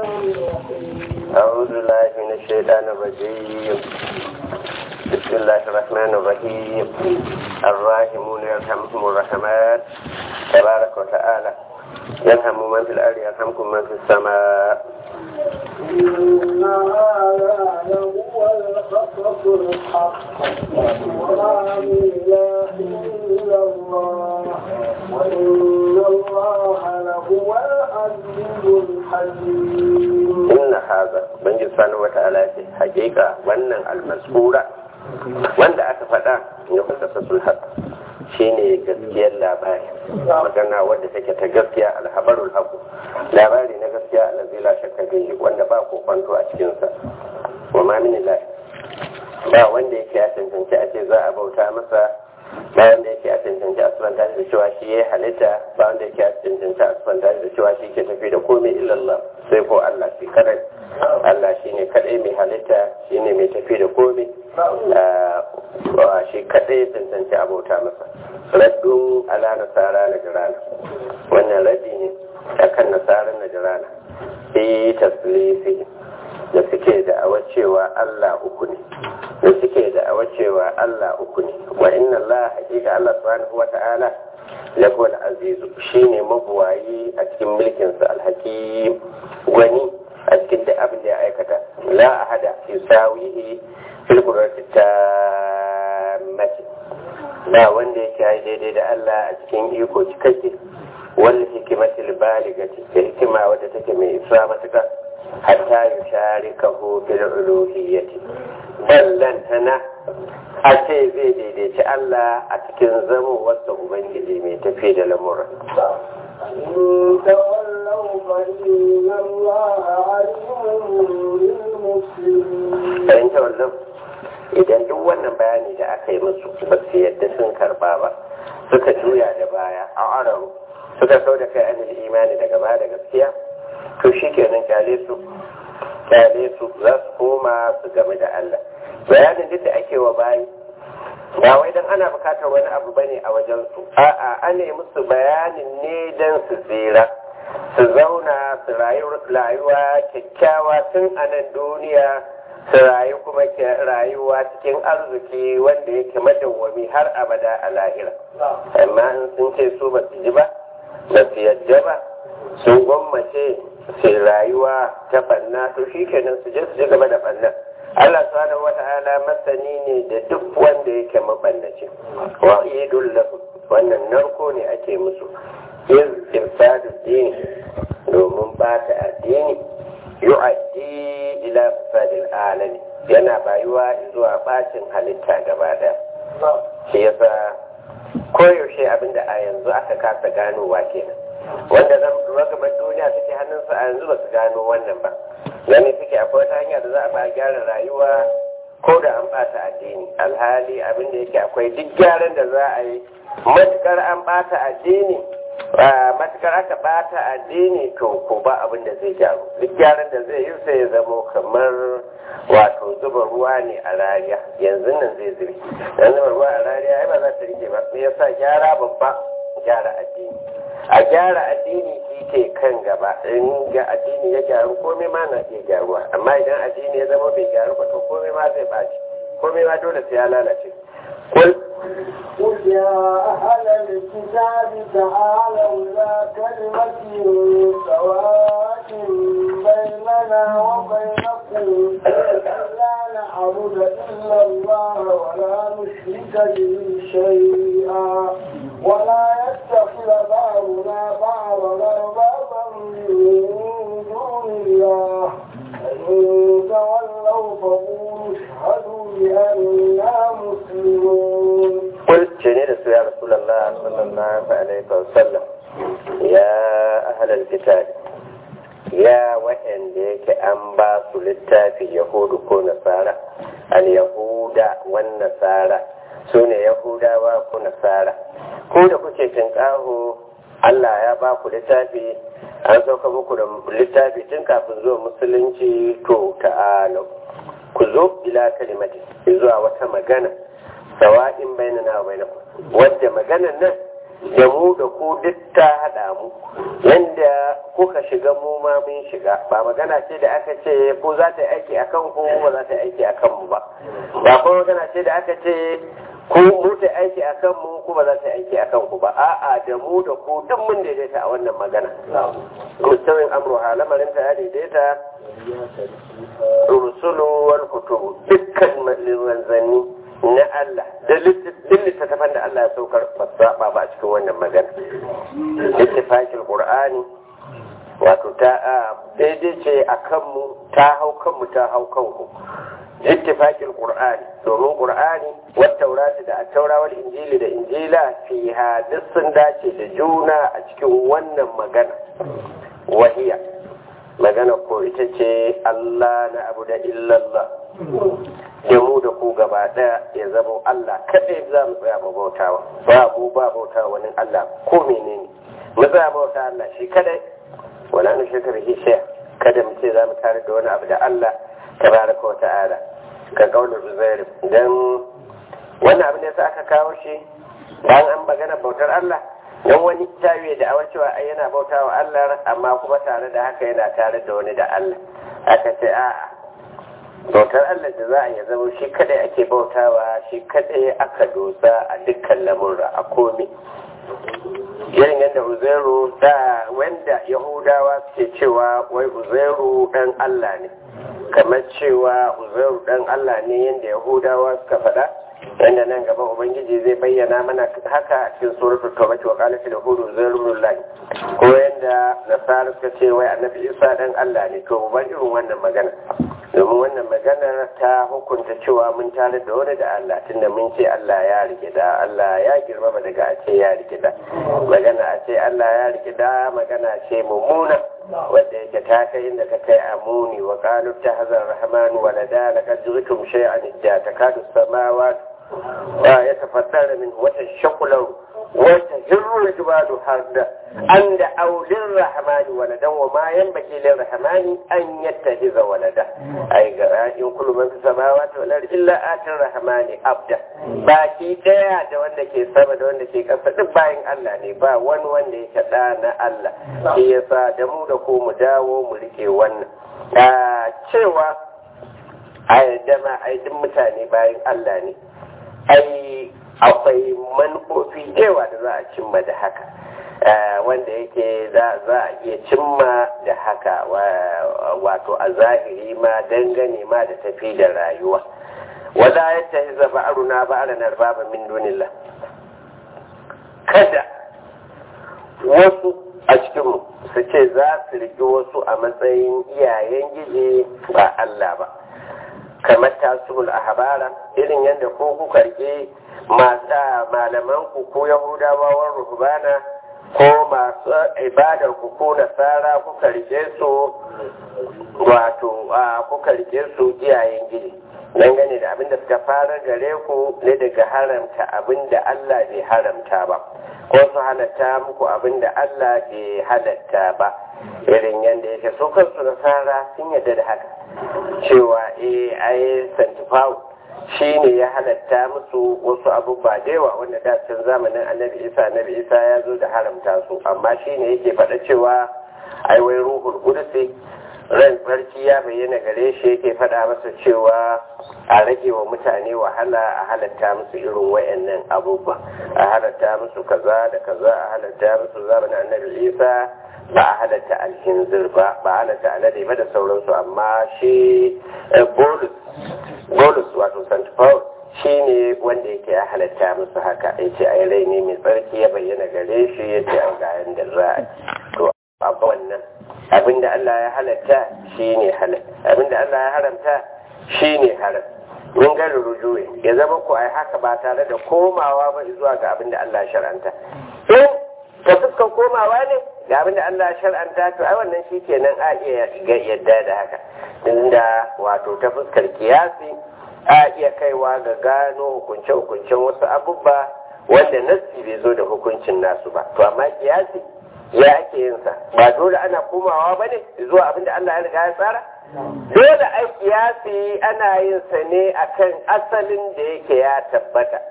أعوذ بالله من الشيطان الرجيم بسم الله الرحمن الرحيم الراحمون يرحمهم الرحمن تبارك وتعالى يرحم من في الأرض يرحمكم من في السماء إن هذا لهو القصص الحق وما من إله إلا الله وإن الله لهو العزيز الحكيم إن هذا بنجي سبحانه وتعالى حقيقة وأن المذكورة wanda aka faɗa ya kusa sassul haq shine gaskiyar labari magana wadda take ta gaskiya alhabarul haqu labari na gaskiya allazi la shakka bihi wanda ba ko kwanto a cikin sa wa ma min ilahi ba wanda yake ya tantance a ce za a bauta masa ba wanda yake ya tantance a subanta da cewa shi ya halitta ba wanda yake ya tantance a subanta da cewa shi ke tafi da komai illallah sai ko Allah shi kadai Allah shine kadai mai halitta shine mai tafi da komai shi kadai tantance abota masa raddun ala nasara na jirana wannan raddi ne akan nasarar na jirana fi taslifi da suke da cewa Allah uku ne da suke da cewa Allah uku ne wa inna Allah hakika Allah subhanahu wa ta'ala lahu al-azizu shine mabuwayi a cikin mulkinsa al-hakim gwani a cikin duk abin da ya aikata la ahada yusawihi fil qurrati tammati ba wanda yake yi daidai da Allah a cikin iko cikakke wal hikmatil baligati da hikima wadda take mai isa matuka hatta yusharikahu fil uluhiyyati ballan tana a ce zai daidaici Allah a cikin zamo wasa ubangiji mai tafi da lamura إن تولوا فإن الله عليم بالمسلمين bayan tawallon idan duk wannan bayani da aka yi musu ba su yadda sun karba ba suka juya da baya a araru suka sau da kai anil imani daga baya da gaskiya to shi kenan kyale su kyale su za su koma su game da Allah bayanin duk da ake wa bayi ba wai dan ana bukatar wani abu bane a wajen su a'a ana yi musu bayanin ne dan su tsira su zauna su rayu rayuwa kyakkyawa tun a nan duniya su rayu kuma rayuwa cikin arziki wanda yake madawwami har abada a lahira amma in sun ce su ba su ji ba ba su yadda ba sun gwammace su rayuwa ta banna to shi kenan su je su ji gaba da banna Allah subhanahu wata'ala masani ne da duk wanda yake mabannaci wa idul lahu wannan narko ne ake musu iz ifsadu dini domin bata addini yu'addi ila fasadil alami yana bayuwa zuwa bacin halitta gaba daya shi yasa koyaushe abinda a yanzu aka kasa ganowa kenan wanda zan ragabar duniya suke hannunsu a yanzu ba su gano wannan ba gani suke akwai wata hanya da za a ba gyara rayuwa ko da an bata addini alhali abinda yake akwai duk gyaran da za a yi matukar an bata addini matukar aka bata addini to ko ba abin da zai gyaru duk gyaran da zai yi sai ya zamo kamar wato zuba ruwa ne a rariya yanzu nan zai zube dan zuba ruwa a rariya ai ba za ta rike ba me yasa gyara babba gyara addini a gyara addini shi ke kan gaba in ga addini ya gyaru komai ma na iya gyaruwa amma idan addini ya zama bai gyaru ba to komai ma zai baci komai ma dole sai ya lalace kul قل يا أهل الكتاب تعالوا إلى كلمة سواء بيننا وبينكم ألا نعبد إلا الله ولا نشرك به شيئا ولا يتخذ بعضنا بعضا أربابا من دون الله فإن تولوا فقولوا اشهدوا بأننا مسلمون قل جنيد يا رسول الله صلى الله عليه وسلم يا أهل الكتاب يا وإن ديك أنبا littafi yahudu ko nasara al yahuda wan nasara sune yahudawa ko nasara ko da kuke tinkaho Allah ya ba ku littafi an sauka muku da littafi tun kafin zuwa musulunci to ta'ala ku zo ila kalimati zuwa wata magana sawa'in bainana wa bainakum wadda maganan nan da mu da ku duk ta haɗa mu yanda kuka shiga mu ma mun shiga ba magana ce da aka ce ko za ta yi aiki a kan ku ba za ta yi aiki a kan mu ba ba kuma magana ce da aka ce ku mu ta yi aiki a kan mu ku ba za ta yi aiki a kan ku ba a'a da mu da ku duk mun daidaita a wannan magana mustawin amruha lamarin ta ya daidaita rusulu wal kutubu dukkan manzanni na Allah da littattafan da Allah ya saukar ba saba ba cikin wannan magana ittifaqil qur'ani wato ta daidai ce a kanmu ta hau kanmu ta hau kanku ittifaqil qur'ani domin qur'ani wat taurati da at-taura wal injili da injila fiha duk sun dace da juna a cikin wannan magana wahiya magana ko ita ce Allah na abu da illallah da mu da ku gaba daya ya zama Allah kadai za mu tsaya mu bautawa ba mu ba bautawa wani Allah ko menene mu tsaya bauta Allah shi kadai wala nu shirka bihi shay kada mu ce za mu tare da wani abu da Allah tabaraka wa ta'ala ka kaula uzair dan wannan abin da aka kawo shi dan an magana bautar Allah dan wani tawiye da awar cewa ai yana bautawa Allah amma kuma tare da haka yana tare da wani da Allah aka ce a'a bautar Allah da za a ya zama shi kadai ake bautawa shi kadai aka dosa a dukkan lamurra a komi irin yadda uzairu da wanda yahudawa suke cewa wai uzairu dan Allah ne kamar cewa uzairu dan Allah ne yadda yahudawa suka faɗa yadda nan gaba ubangiji zai bayyana mana haka a cikin suratul tauba wa qalat yahudu uzairu ibn ko yadda nasara suka ce wai annabi isa dan Allah ne to ban irin wannan magana domin wannan magana ta hukunta cewa mun tare da wani da Allah tunda mun ce Allah ya rike da Allah ya girmama daga a ce ya rike da magana a ce Allah ya rike da magana ce mummuna wanda yake ta kai inda ka kai amuni wa qalu tahzar rahman walada laqad jitum shay'an idda takadu samawati wa yatafaddara min wata shakulan wata jirru jibalu harda an da aulin rahmani waladan wa ma yanbaghi lir rahmani an yattahiza walada ai ga in kullu man samawati wal ardi illa atir rahmani abda baki daya da wanda ke sama da wanda ke kasa duk bayan Allah ne ba wani wanda yake da na Allah shi yasa da mu da ko mu dawo mu rike wannan cewa a yadda ma ai duk mutane bayan Allah ne ai akwai manufofi yawa da za a cimma da haka wanda yake za a iya cimma da haka wato a zahiri ma dangane ma da tafi da rayuwa wala ya tafi zaba aruna ba ala narbaba min dunillah kada wasu a cikinmu su ce za su riƙe wasu a matsayin iyayen gije ba Allah ba kamar tasirul ahbara irin yadda ko kuka rike malaman ku ko yahudawa war ruhbana ko masu ibadar ku ko nasara kuka rike su wato kuka rike su iyayen gidi dangane da abinda suka fara gare ku ne daga haramta abinda Allah bai haramta ba ko su halatta muku abinda Allah bai halatta ba irin yadda yake so kansu nasara sun yadda da haka cewa eh ai santifawo shi ne ya halatta musu wasu abubuwa da yawa wanda da can zamanin annabi isa annabi isa ya zo da haramta su amma shi ne yake faɗa cewa ai wai ruhul kudusi ran sarki ya bayyana gare shi yake faɗa masa cewa a rage wa mutane wahala a halatta musu irin wayannan abubuwa a halatta musu kaza da kaza a halatta musu zamanin annabi isa ba a halatta alhinzir ba ba a halatta alade ba da sauransu amma shi bolus bolus wato st paul shi ne wanda yake ya halatta musu haka ya ce ai rai ne mai tsarki ya bayyana gare shi ya ce an gayan da za a to abu wannan abinda allah ya halatta shi ne halal abinda allah ya haramta shi ne haram mun gari rujuwe ya zama ku ai haka ba tare da komawa ba zuwa ga abinda allah ya shar'anta in ta fuskar komawa ne ga abin da Allah shar'anta to ai wannan shi kenan a iya yadda da haka inda wato ta fuskar kiyasi a iya kaiwa ga gano hukunce-hukuncen wasu abubba wanda nassi bai zo da hukuncin nasu ba to amma kiyasi ya ake yin sa ba dole ana komawa ba ne zuwa abin da Allah ya riga ya tsara dole ai kiyasi ana yin sa ne akan asalin da yake ya tabbata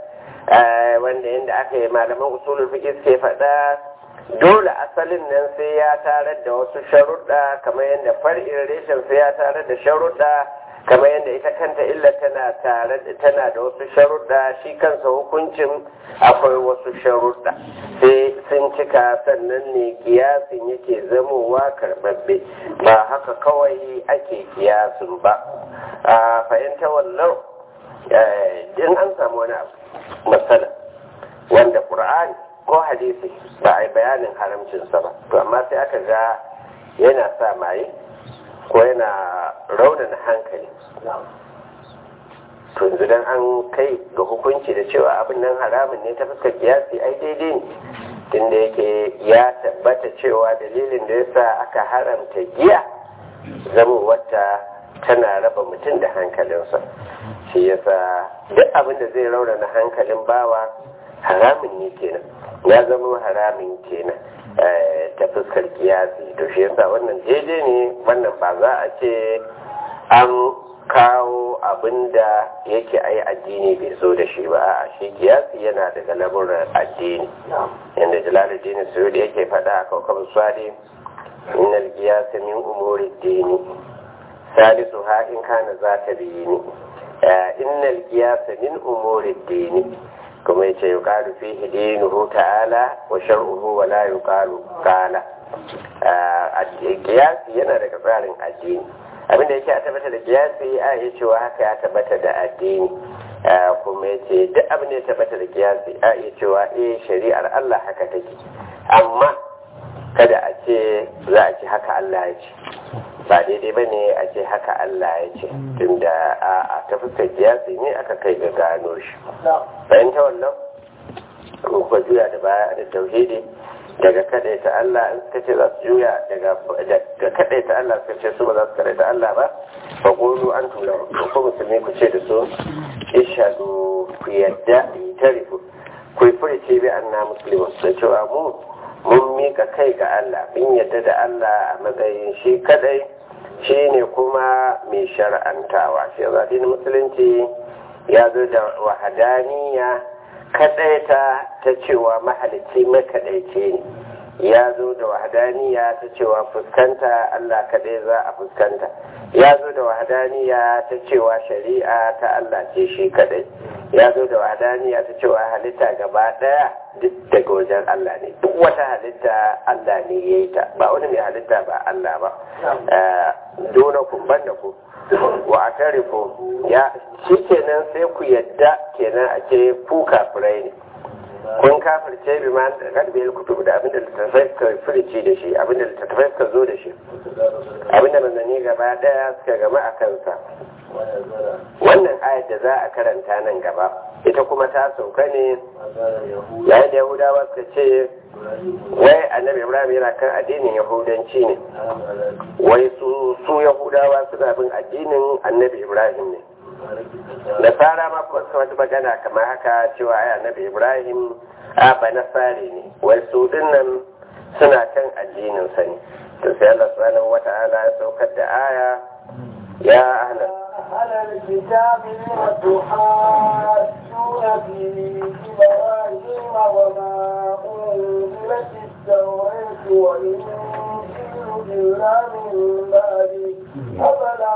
wanda yadda aka yi malaman usulul fiqh suke faɗa dole asalin nan sai ya tarar da wasu sharuɗa kamar yadda far'in reshen sai ya tarar da sharuɗa kamar yadda ita kanta illa tana tare tana da wasu sharuɗa shi kansa hukuncin akwai wasu sharuɗa sai sun cika sannan ne kiyasin yake zamowa karɓaɓɓe ba haka kawai ake kiyasin ba a fahimta wallau in an samu wani abu matsala wanda ƙur'ani ko hadisi ba a yi bayanin haramcinsa ba to amma sai aka ga yana sa maye ko yana raunana hankali to yanzu dan an kai ga hukunci da cewa abin nan haramun ne ta fuskar kiyasi ai daidai ne tunda yake ya tabbata cewa dalilin da yasa aka haramta giya zama wata tana raba mutum da hankalinsa shi yasa duk abin da zai raunana hankalin bawa haramun ne kenan ya zama haramin kenan ta fuskar kiyasi to shi yasa wannan daidai ne wannan ba za a ce an kawo abin da yake a yi addini bai zo da shi ba a shi kiyasi yana daga lamuran addini yadda jalaluddin suyudi yake faɗa a kawkabin swadi innal kiyasi min umuri dini salisu ha in kana za ta biyi ni innal kiyasi min umuri dini kuma yace yuqalu fihi dinuhu ta'ala wa shar'uhu wa la yuqalu qala kiyasi yana daga tsarin addini abinda yake a tabbata da kiyasi a iya cewa haka ya tabbata da addini kuma yace duk abin da ya tabbata da kiyasi a iya cewa eh shari'ar Allah haka take amma kada a ce za a ce haka Allah ya ce ba daidai ba ne a ce haka Allah ya ce tunda a ta fuskar kiyasi ne aka kai ga gano shi bayan ta wannan kuma juya da baya da tauhidi daga kadai ta Allah in suka ce za su juya daga kadai ta Allah suka ce su ba za su kadai ta Allah ba fa qulu antum la ko musulmi ku ce da su ishadu ku yadda tarifu ku furice bi anna muslimun da cewa mu mun mika kai ga Allah mun yadda da Allah a matsayin shi kadai shi ne kuma mai shar'antawa shi zaɗin musulunci ya zo da wahadaniya kadaita ta cewa mahalicci makadaice ne ya zo da wahadaniya ta cewa fuskanta Allah kadai za a fuskanta ya zo da wahadaniya ta cewa shari'a ta Allah ce shi kadai ya zo da wahadaniya ta cewa halitta gaba daya duk daga wajen Allah ne duk wata halitta Allah ne ya yi ta ba wani mai halitta ba Allah ba dona kun banda ku wa a tarifu ya shi kenan sai ku yadda kenan a ce ku kafirai ne kun kafirce bi ma kad bai kutubu da abinda littattafai suka furici da shi abinda littattafai suka zo da shi abinda manzanni gaba daya suka gama a kansa wannan ayat da za a karanta nan gaba ita kuma ta sauka ne yayin da yahudawa suka ce wai annabi ibrahim yana kan addinin yahudanci ne wai su su yahudawa suna bin addinin annabi ibrahim ne nasara ma kuma suka wata magana kamar haka cewa ai annabi ibrahim a ba nasare ne wai su dinnan suna kan addinin sa ne to sai Allah subhanahu wata'ala ya saukar da aya ya ahla أهل الكتاب لم تحاجون في إبراهيم وما أنزلت التوراة والإنجيل إلا من بعده أفلا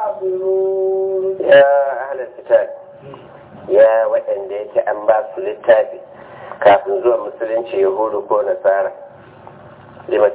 تعقلون ya ahla kitab ya waɗanda yake an ba su littafi kafin zuwa musulunci yahudu ko nasara lima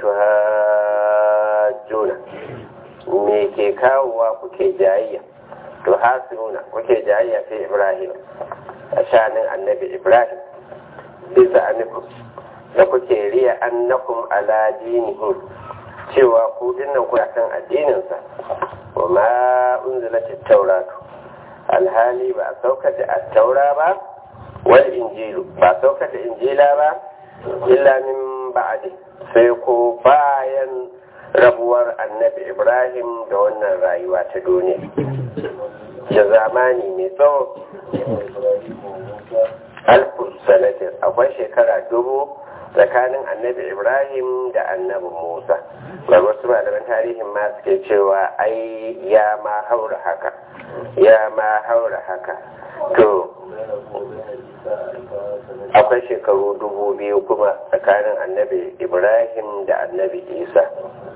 tuhajjuna me ke kawowa kuke jayayya to hasinuna kuke jayayya fi ibrahim a shanin annabi ibrahim bisa anikum da kuke riya annakum ala dinihim cewa ku dinnan ku kan addininsa wa ma unzilatit tauratu alhali ba a saukar da attaura ba wal injilu ba a saukar da injila ba illa min ba'di sai ko bayan rabuwar annabi ibrahim da wannan rayuwa ta duniya da zamani mai tsawo alfu sanatin akwai shekara dubu tsakanin annabi ibrahim da annabi musa ba wasu malaman tarihin ma suke cewa ai ya ma haura haka ya ma haura haka to akwai shekaru dubu biyu kuma tsakanin annabi ibrahim da annabi isa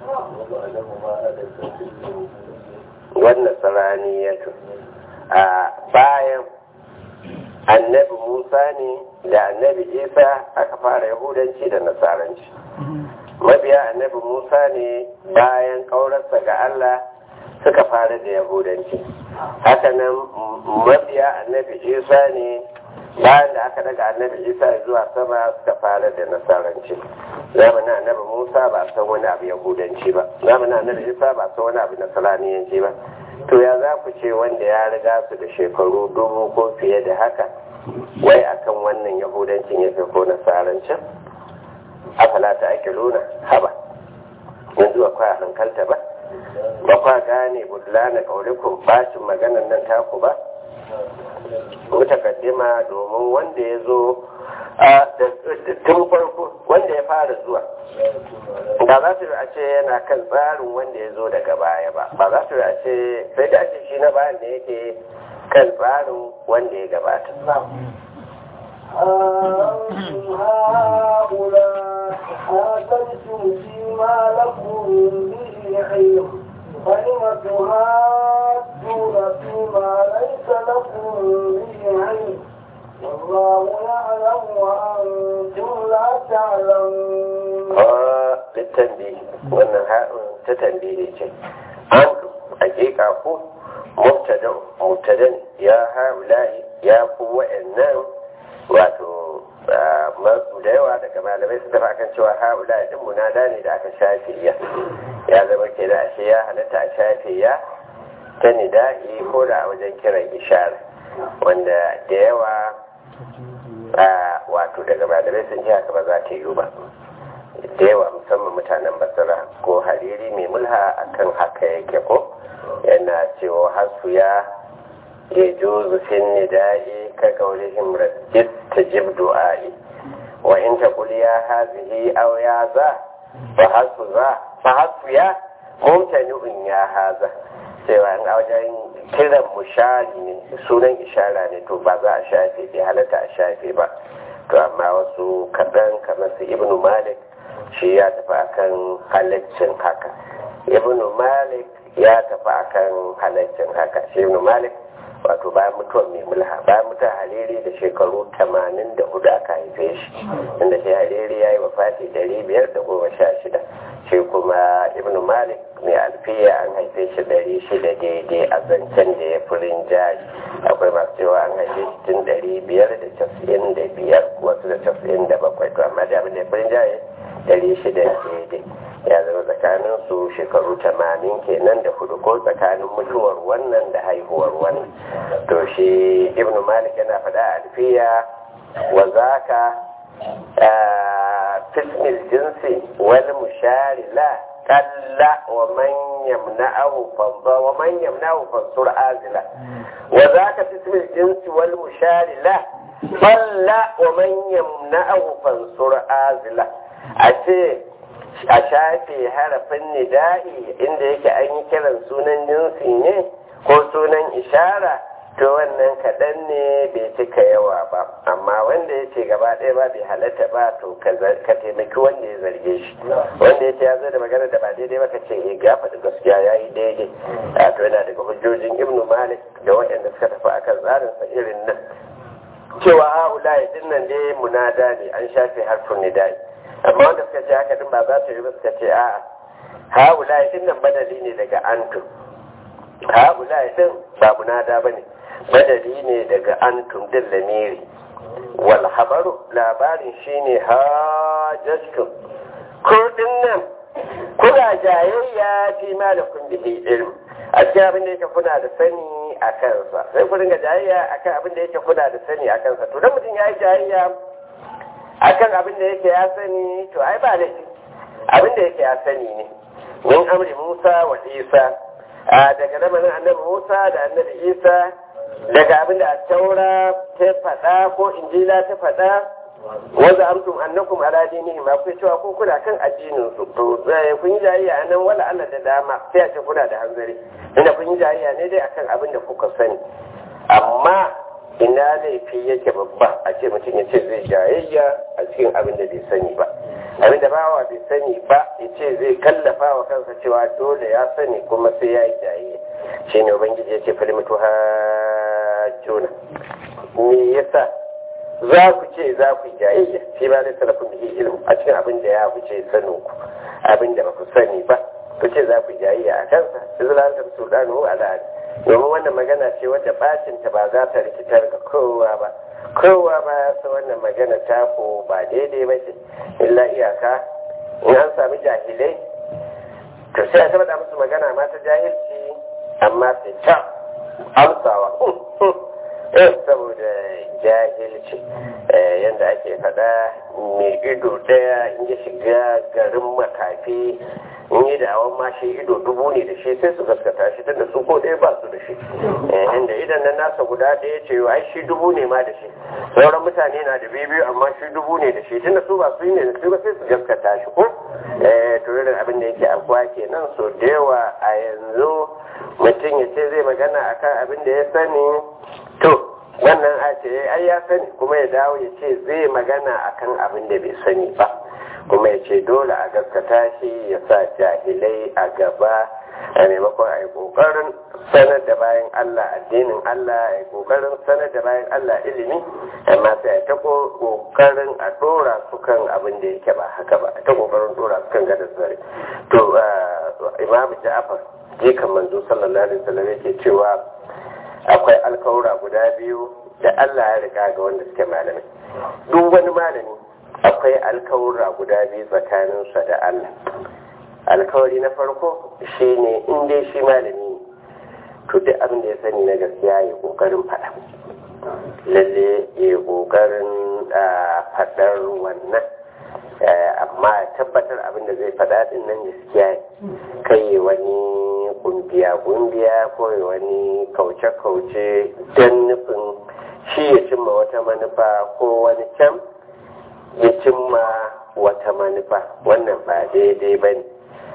wannan tsaraniyatu a bayan annabi musa ne da annabi isa aka fara yahudanci da nasaranci mabiya annabi musa ne bayan ƙaurarsa ga allah suka fara da yahudanci hakanan mabiya annabi isa ne bayan da aka daga annabi isa zuwa sama suka fara da nasaranci zamanin annabi musa ba san wani abu yahudanci ba zamanin annabi isa ba san wani abu nasaraniyanci ba to ya za ku ce wanda ya riga su da shekaru dubu ko fiye da haka wai akan wannan yahudancin ya fi ko nasarancin afala ta ake luna haba yanzu ba kwa hankalta ba ba kwa gane budlana kaulikun bacin maganan nan taku ba mutakaddima domin wanda ya zo tun farko wanda ya fara zuwa ba za su a ce yana kan tsarin wanda ya zo daga baya ba ba za su a ce sai da ake shi na bayan da yake kan tsarin wanda ya gabata هؤلاء حاجتم فيما لكم به علم فلم تهاجون فيما ليس لكم به علم والله يعلم وأنتم لا تعلمون للتنبيه wannan ha'un ta tambihi ce an hakika ku mubtada mubtadan ya haula'i ya ku wa'annan wato da yawa daga malamai su tafi akan cewa haula din munada ne da aka shafe ya ya zama ke da ashe ya halatta a shafe ya ta nida'i ko da a wajen kiran ishara wanda da yawa wato daga malamai sun ji haka ba za ta yi ba da yawa musamman mutanen basira ko hariri mai mulha akan haka yake ko yana cewa hasu ya يجوز في النداء كقولهم ردت تجب دعائي وإن تقول يا هذه أو يا ذا فحسب ذا فحسب يا ممتنع يا هذا cewa in wajen kiran mushari ne sunan ishara ne to ba za a shafe bai halatta a shafe ba to amma wasu kaɗan kamar su ibnu malik shi ya tafi akan halaccin haka ibnu malik ya tafi akan halaccin haka shi ibnu malik wato bayan mutuwar mai mulha bayan mutuwar hariri da shekaru 84 aka haife shi inda shi hariri ya yi wafati 516 shi kuma ibn malik mai alfiya an haife shi 600 daidai a zancen da ya furin jari akwai masu cewa an haife shi tun 595 wasu da 97 to amma da abin da ya furin jari 600 daidai ya zama tsakanin su shekaru tamanin kenan da hudu ko tsakanin mutuwar wannan da haihuwar wannan to shi ibnu malik yana faɗa a alfiya wa zaka fismil jinsi wal mushari la kalla wa man yamna'ahu fanza wa man yamna'ahu fansur azila wa zaka fismil jinsi wal mushari la kalla wa man yamna'ahu fansur azila a ce a shafe harafin nida'i inda yake an yi kiran sunan jinsi ne ko sunan ishara to wannan kaɗan ne bai cika yawa ba amma wanda ya ce gaba ɗaya ba bai halatta ba to ka taimaki wanda ya zarge shi wanda ya ce ya zo da magana da ba daidai ba ka ce eh ga faɗi gaskiya ya yi daidai a to yana daga hujjojin ibnu malik da waɗanda suka tafi akan tsarinsa irin nan cewa ha'ula ya dinnan dai munada ne an shafe harfin nida'i amma wanda suka ce haka din ba za ta yi ba suka ce a'a haula din nan badali ne daga antum haula din ba munada ba ne badali ne daga antum din lamiri wal habaru labarin shine hajjatkum ko din nan kuna jayayya fi ma da kun bihi ilm a cikin abin da yake kuna da sani a kansa sai ku ringa jayayya akan abin da yake kuna da sani a kansa to dan mutum ya yi jayayya akan abin da yake ya sani to ai ba laifi abin da yake ya sani ne min amri Musa wa Isa daga lamarin annabi Musa da annabi Isa daga abin da taura ta faɗa ko injila ta faɗa wanda amtum annakum ala dinihim ma ku cewa ko kuna kan addinin su to kun yi jayayya nan wala Allah da dama sai a ce kuna da hanzari inda kun yi jayayya ne dai akan abin da kuka sani amma ina laifi yake babba a ce mutum ya ce zai jayayya a cikin abin da bai sani ba abin da bawa bai sani ba ya ce zai kallafa wa kansa cewa dole ya sani kuma sai ya yi jayayya shi ne ubangiji ya ce falimatu hajjuna me yasa za ku ce za ku yi jayayya shi ba zai salafin bihi ilmu a cikin abin da ya wuce sanin ku abin da ba ku sani ba ku ce za ku yi jayayya a kansa izlalar sultanu al'ad domin wannan magana ce wadda bacinta ba za ta rikitar ga kowa ba kowa ba ya san wannan magana ta ko ba daidai ba ce illa iyaka in an sami jahilai to sai a tabbata musu magana ma ta jahilci amma sai ta amsawa eh saboda jahilci yadda ake faɗa mai ido ɗaya in ya shiga garin makafi in yi da awon mashi ido dubu ne da shi sai su gaskata shi tunda su ko ɗaya ba su da shi inda idan nan nasa guda ɗaya ce ai shi dubu ne ma da shi sauran mutane na da biyu amma shi dubu ne da shi tunda su ba su yi ne da su ba sai su gaskata shi ko to irin abin da yake abuwa kenan so da yawa a yanzu mutum ya ce zai magana akan abin da ya sani to wannan a ce ai ya sani kuma ya dawo ya ce zai magana akan abin da bai sani ba kuma ya ce dole a gaskata shi ya sa jahilai a gaba a maimakon a yi ƙoƙarin sanar da bayan Allah addinin Allah a yi ƙoƙarin sanar da bayan Allah ilimi amma sai a ta ƙoƙarin a ɗora su kan abin da yake ba haka ba a ta ƙoƙarin ɗora su kan gadar zare to imamu ja'afar jikan manzo sallallahu alaihi wasallam yake cewa akwai alkawura guda biyu da Allah ya riga ga wanda suke malamai duk wani malami akwai alkawura guda biyu tsakaninsa da Allah alkawari na farko shine in dai shi malami to duk abin da ya sani na gaskiya ya kokarin faɗa lalle ya kokarin faɗar wannan amma tabbatar abin da zai faɗa din nan gaskiya kai wani kungiya kungiya ko wani kauce-kauce don nufin shi ya cimma wata manufa ko wani can ya cimma wata manufa wannan ba daidai ba ne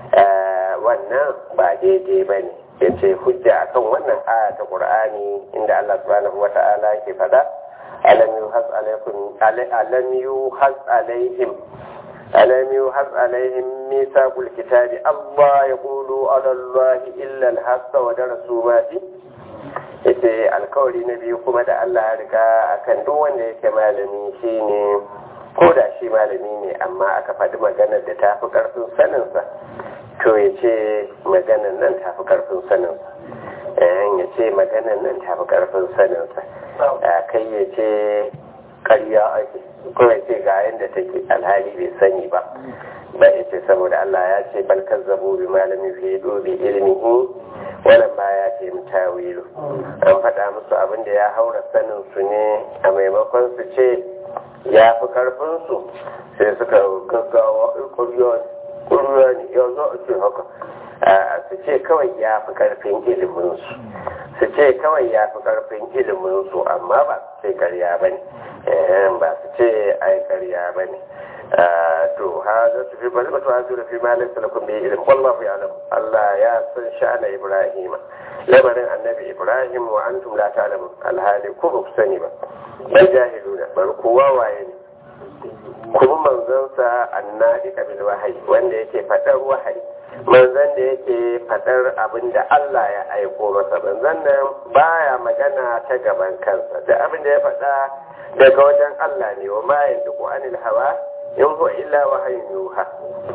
wannan ba daidai ba ne ya ce hujja akan wannan aya ta ƙur'ani inda Allah subhanahu wa ta'ala ke faɗa alam yuhas alaikum alam yuhas alaihim alam yuhas alaihim misaqul kitabi Allah yaqulu ala Allah illa al-haqqa wa darasu ma fi yace alkawari na biyu kuma da Allah ya riga akan duk wanda yake malami shine ko da shi malami ne amma aka faɗi maganar da ta fi ƙarfin saninsa to ya ce maganar nan ta fi ƙarfin saninsa ya ce maganar nan ta fi ƙarfin saninsa kai ya ce ƙarya ake ko ya ce ga yadda take alhali bai sani ba ba ya ce saboda Allah ya ce balkar zabo bi malami fi dobi ilmihi wannan ba ya ce mutawilu an faɗa musu abin da ya haura sanin su ne a maimakon su ce ya fi karfinsu sai suka gaggawa ƙuriya ne yau za a ce haka su ce kawai ya fi karfin iliminsu su ce kawai ya fi karfin iliminsu amma ba su ce karya ba ne ba su ce ai karya ba ne to ha za su fi bari ba ha su fi malin salakun bai ilim wallahu ya alam Allah ya san sha'ana Ibrahim lamarin annabi Ibrahim wa antum la ta'lamun alhali ku ba ku sani ba bal jahiluna bar kowa waye ne kuma manzansa annadi kabil wahayi wanda yake fadar wahayi manzan da yake fadar abin da Allah ya aiko masa manzan nan baya magana ta gaban kansa da abin da ya fada daga wajen Allah ne wa ma yantiqu anil hawa in huwa illa wahayin yuha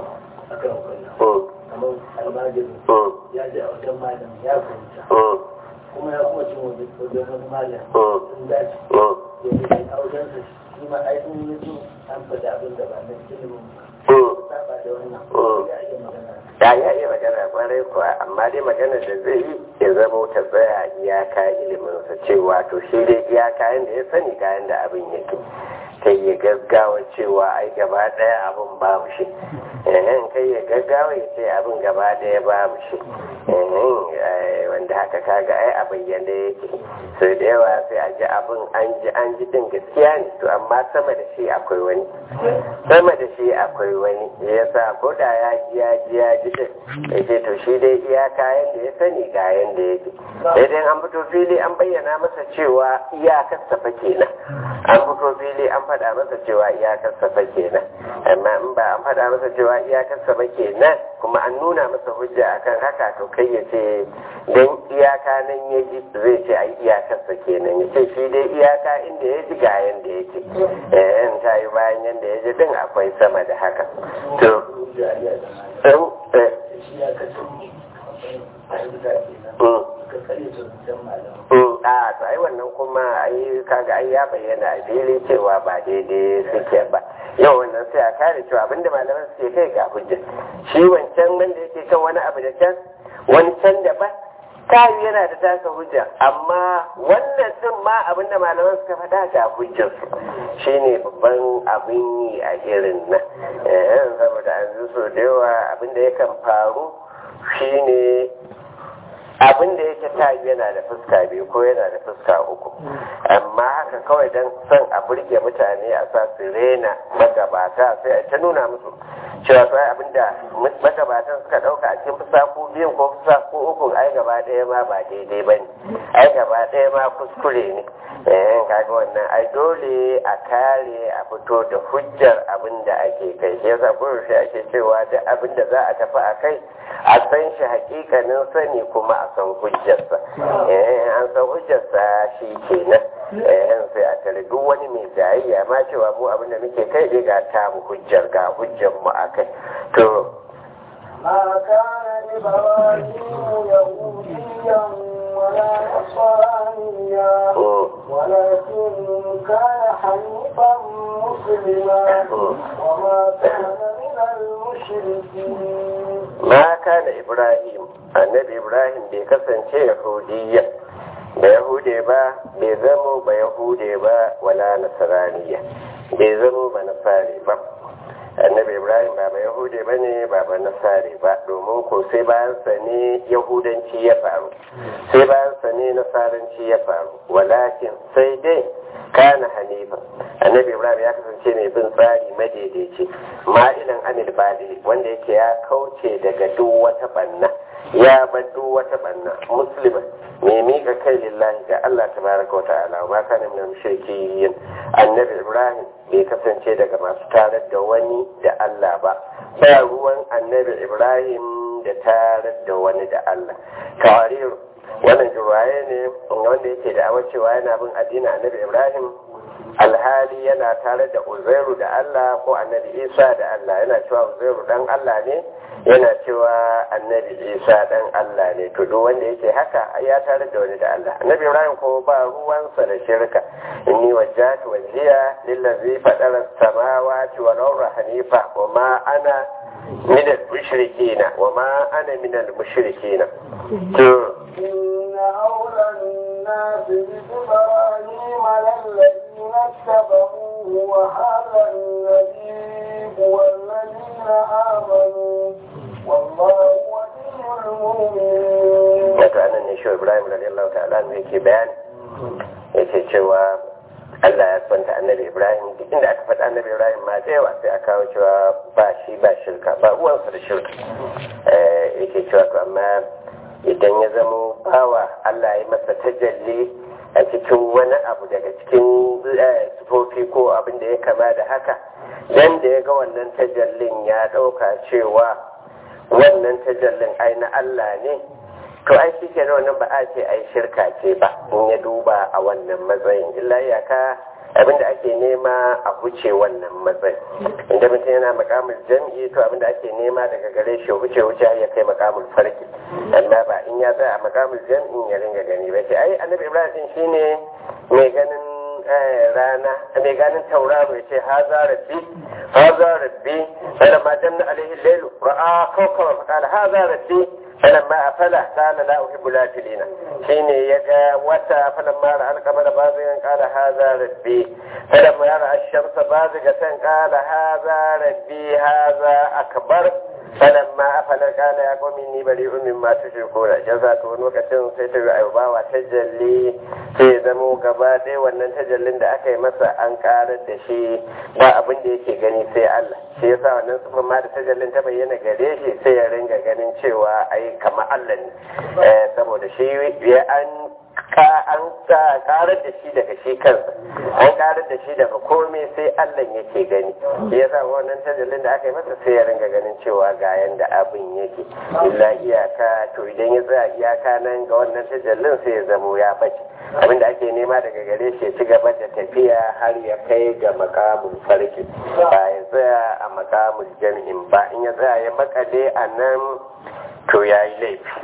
kamar almajiri ya ji a wajen malam ya fahimta kuma ya kuma cin wajen wani malam sun dace domin a wajen sa shi ma aikin yanzu an faɗi abin da ba na ilimin saba da wannan ya iya magana ya ya iya magana kwarai kuwa amma dai magana da zai yi ya zama ta tsaya iyaka iliminsa cewa to shi dai iyaka yadda ya sani kayan da abin yake kai ya gaggawa cewa ai gaba daya abin babu shi ehen kai ya gaggawa ya ce abin gaba daya babu shi ehen wanda haka kaga ai a bayyane yake sai da yawa sai a ji abin an ji an ji din gaskiya ne to amma sama da shi akwai wani sama da shi akwai wani ya sa ko da ya ji ya ji ya ji din ya ce to shi dai iyaka yanda ya sani ga yanda yake sai dai an fito fili an bayyana masa cewa iyakar safa kenan an fito fili an faɗa masa cewa iyakar safa kenan amma in ba an faɗa masa cewa iyakar safa kenan kuma an nuna masa hujja akan haka to kai ya ce dan iyaka nan ya ji zai ce ai iyakar sa kenan ya ce shi dai iyaka inda ya ji ga yanda yake eh in ta yi bayan yanda ya ji din akwai sama da haka to a to ai wannan kuma ai kaga ai ya bayyana a fili cewa ba daidai suke ba yau wannan sai a kare cewa abinda malaman suke kai ga hujja shi wancan wanda yake kan wani abu da can wani can da ba kayu yana da tasa hujja amma wannan din ma abinda malaman suka faɗa ga hujjar su shine babban abin yi a irin nan eh saboda an so da yawa abinda yakan faru shine abin da yake tayi yana da fuska biyu ko yana da fuska uku amma haka kawai don son a burge mutane a sa su rena magabata sai a ta nuna musu cewa sai abin da magabatan suka dauka a cikin fusaku biyun ko fusaku uku ai gaba ɗaya ma ba daidai ba ne ai gaba ɗaya ma kuskure ne eh kaga wannan ai dole a kare a fito da hujjar abin da ake kai shi yasa shi ake cewa duk abin da za a tafi a kai a san shi hakikanin sani kuma a san hujjarsa eh an san hujjarsa shi kenan eh sai a tare duk wani mai jayayya ma cewa mu abin da muke kai dai ga ta mu hujjar ga hujjar mu akai to ما كان إبراهيم يهوديا ولا نصرانيا ولكن كان حنيفا مسلما وما كان من المشركين ما كان إبراهيم النبي إبراهيم بكسن يهوديا da yahude ba bai zamo ba yahude ba wala nasaraniya bai zamo ba nasari ba annabi ibrahim ba ba yahude ba ne ba ba nasari ba domin ko sai bayansa ne yahudanci ya faru sai bayansa ne nasaranci ya faru walakin sai dai kana hanifa annabi ibrahim ya kasance mai bin tsari madaidaici ma'ilan anil badi wanda yake ya kauce daga duk wata banna ya bar duk wata banna musulman mai miƙa kai lillahi ga Allah tabaraka wa ta'ala wa kana min mushrikin annabi ibrahim bai kasance daga masu tarar da wani da Allah ba ba ruwan annabi ibrahim da tarar da wani da Allah tawarir wannan jirwaye ne wanda yake da awar cewa yana bin addinin annabi ibrahim alhali yana tare da uzairu da Allah ko annabi isa da Allah yana cewa uzairu dan Allah ne yana cewa annabi isa dan Allah ne to duk wanda yake haka ya tare da wani da Allah annabi ibrahim ko ba ruwansa da shirka inni wajjahtu wajhiya lillazi fatara samawati wal arda hanifa wa ma ana min al-mushrikeen wa ma ana min al-mushrikeen to إن أولى الناس بإبراهيم للذين اتبعوه وهذا النبي والذين آمنوا والله ولي المؤمنين. wato anan ne shi ibrahim radiyallahu ta'ala ne yake bayani yake cewa Allah ya kwanta annabi Ibrahim duk inda aka faɗa annabi Ibrahim ma da yawa sai a kawo cewa ba shi ba shirka ba uwansa da shirka yake cewa to amma idan ya zamo bawa Allah ya masa tajalli a cikin wani abu daga cikin sufofi ko abin da ya kama da haka dan da ya ga wannan tajallin ya ɗauka cewa wannan tajallin ai na Allah ne to ai shi ke wannan ba a ce ai shirka ce ba in ya duba a wannan matsayin illa iyaka abinda ake nema a huce wannan matsayin inda mutum yana makamul jam'i to abinda ake nema daga gare shi huce huce ya kai makamul farki amma ba in ya tsaya a makamul jam'in ya ringa gani ba ce ai annabi ibrahim shine mai ganin rana mai ganin tauraro ya ce haza rabbi haza rabbi فلما جن عليه الليل رأى كوكبا فقال هذا ربي فلما أفل قال لا أحب الآفلين حين يجا وتا فلما رأى القمر بازغا قال هذا ربي فلما رأى الشمس بازغة قال هذا ربي هذا أكبر sanan ma afalar kana ya komi ni bari umin ma tushe kora jaza to lokacin sai ta yi bawa tajalli sai ya zamo gaba ɗaya wannan tajallin da aka yi masa an karar da shi ba abin da yake gani sai Allah shi yasa wannan sufan ma da tajallin ta bayyana gare shi sai ya ringa ganin cewa ai kama Allah ne saboda shi ya an an karar da shi daga shi kansa an karar da shi daga komai sai Allah yake gani shi yasa wannan tajallin da aka yi masa sai ya ringa ganin cewa ga yanda abin yake illa iyaka to idan ya tsaya iyaka nan ga wannan tajallin sai ya zamo ya bace abin da ake nema daga gare shi ya ci gaba da tafiya har ya kai ga makamun farki ba ya tsaya a makamun jam'in ba in ya tsaya ya makale a nan to ya yi laifi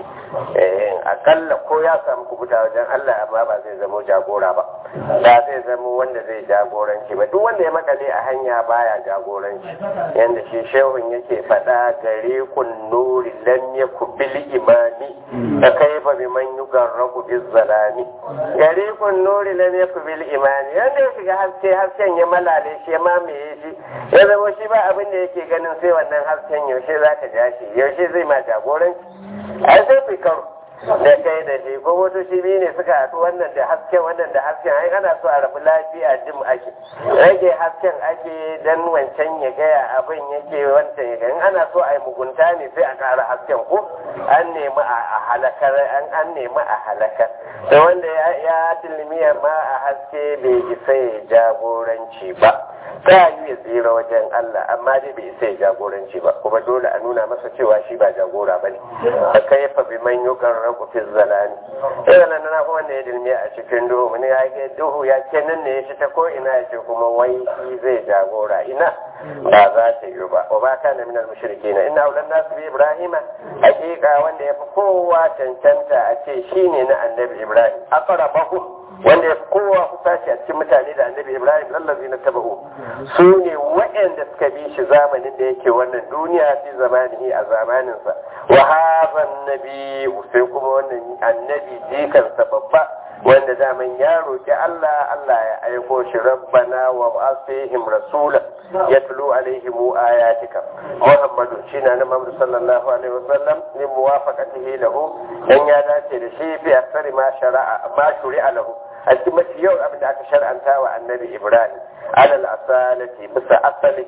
akalla ko ya samu kubuta wajen Allah amma ba zai zamo jagora ba ba zai zamo wanda zai jagoranci ba duk wanda ya makale a hanya baya jagoranci yanda shi shehun yake faɗa gare kun nuri lam yaku bil imani da kaifa bi man yugarraku biz zalami gare kun nuri lam yaku bil imani yanda ya shiga haske hasken ya malale shi ya mamaye shi ya zama shi ba abin da yake ganin sai wannan hasken yaushe zaka ja shi yaushe zai ma jagoranci ai sai fi karo da kai da shi ko motoci biyu ne suka haɗu wannan da hasken wannan da hasken ai ana so a rabu lafiya jim ake rage hasken ake dan wancan ya gaya abin yake wancan ya gaya ana so a yi mugunta ne sai a ƙara hasken ko an nemi a halakar an an nemi a halakar da wanda ya tilmiya ma a haske bai isa ya jagoranci ba ta yi ya tsira wajen Allah amma dai bai isa ya jagoranci ba kuma dole a nuna masa cewa shi ba jagora ba ne a kaifa bi man yukan ragu fi zalani irin nan na kuma wanda ya dilmi a cikin duhu mun ya ga duhu ya ce nan ne ya ci ta ko ina ya ce kuma wai shi zai jagora ina ba za ta yi ba wa ba kana minal mushrikina inna ulan nasu bi ibrahima hakika wanda ya fi kowa cancanta a ce shine na annabi ibrahim aqrabahum wanda ya fi kowa kusa shi a cikin mutane da annabi ibrahim lallazi na taba'u su ne waɗanda suka bi shi zamanin da yake wannan duniya fi zamanihi a zamaninsa wa hazan nabi sai kuma wannan annabi jikansa babba wanda daman ya roƙi Allah Allah ya aiko shi rabbana wa asihim rasula yatlu alaihim ayatika muhammadu shine na Muhammad sallallahu alaihi wasallam ni muwafaqatihi lahu dan ya dace da shi fi aksari ma shara'a ma shuri'a lahu a cikin mafi yau abin da aka shar'anta wa annabi ibrahim alal asalati bisa asali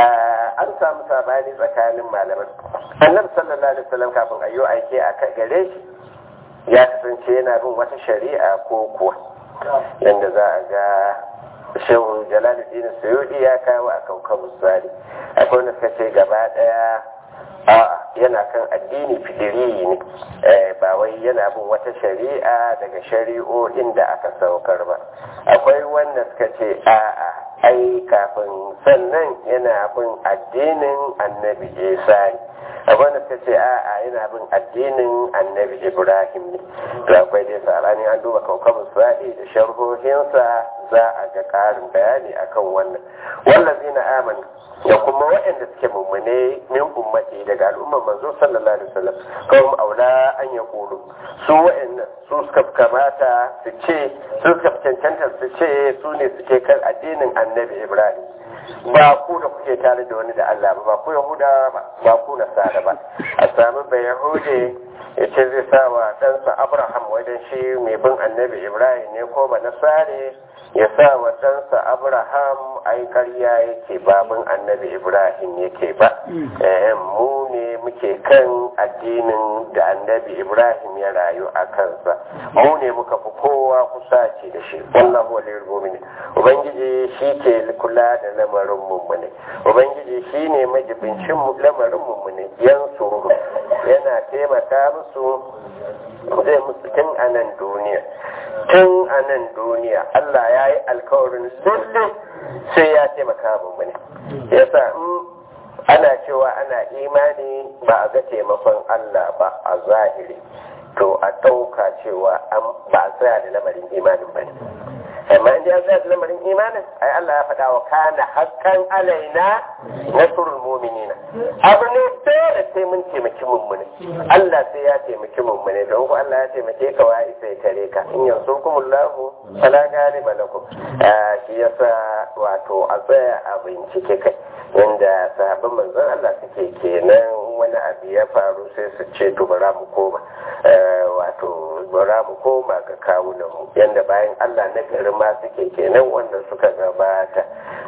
an samu sabani tsakanin malaman annabi sallallahu alaihi wasallam kafin ayyo aike a gare shi ya kasance yana bin wata shari'a ko kuwa yadda za a ga shehu jalaluddin suyudi ya kawo a kaukabu tsari akwai wanda suka ce gaba daya a yana kan addini fidiri ne ba wai yana bin wata shari'a daga shari'o'in da aka saukar ba akwai wanda suka ce a'a ai kafin sannan yana bin addinin annabi isa ne akwai wanda suka ce a'a yana bin addinin annabi ibrahim ne to akwai dai sabani an duba kaukabin sa'i da sharhohinsa za a ga ƙarin bayani akan wannan wallazina amanu da kuma waɗanda suke mummune min ummati daga al'ummar manzo sallallahu alaihi wasallam kawai aula an ya kulu su waɗannan su suka kamata su ce su suka cancanta su ce su ne suke kan addinin annabi ibrahim ba ku da kuke tare da wani da Allah ba ba ku yahuda ba ba ku nasara ba a sami bai yahude ya ce zai sa wa ɗansa abraham wajen shi mai bin annabi ibrahim ne ko ba nasare ya sa wa ɗansa abraham ai karya yake babin annabi ibrahim yake ba mu ne muke kan addinin da annabi ibrahim ya rayu a kansa mu ne muka fi kowa kusa ce da shi wallahu waliyul mu'minin ubangiji shi ke kula da lamarin mummune ubangiji shi ne majibincin lamarin mummune yan suru yana taimaka musu zai musu tun a nan duniya tun a nan duniya Allah ya yi alkawarin lalle sai ya taimaka mummune yasa in ana cewa ana imani ba a ga taimakon Allah ba a zahiri to a ɗauka cewa ba a tsaya da lamarin imanin ba ne amma in ya tsaya da lamarin imanin ai Allah ya faɗa wa kana haƙƙan alaina nasrul mu'minina abu ne dole sai mun taimaki mummune Allah sai ya taimaki mummune don ko Allah ya taimake ka wa isa ya kare ka in yansurkumullahu fala ghaliba lakum shi yasa wato a tsaya a bincike kai inda sahabban manzon Allah suke kenan wani abu ya faru sai su ce to bara mu koma wato bara mu koma ga kawunan mu yanda bayan Allah na gari ma suke kenan wannan suka gabata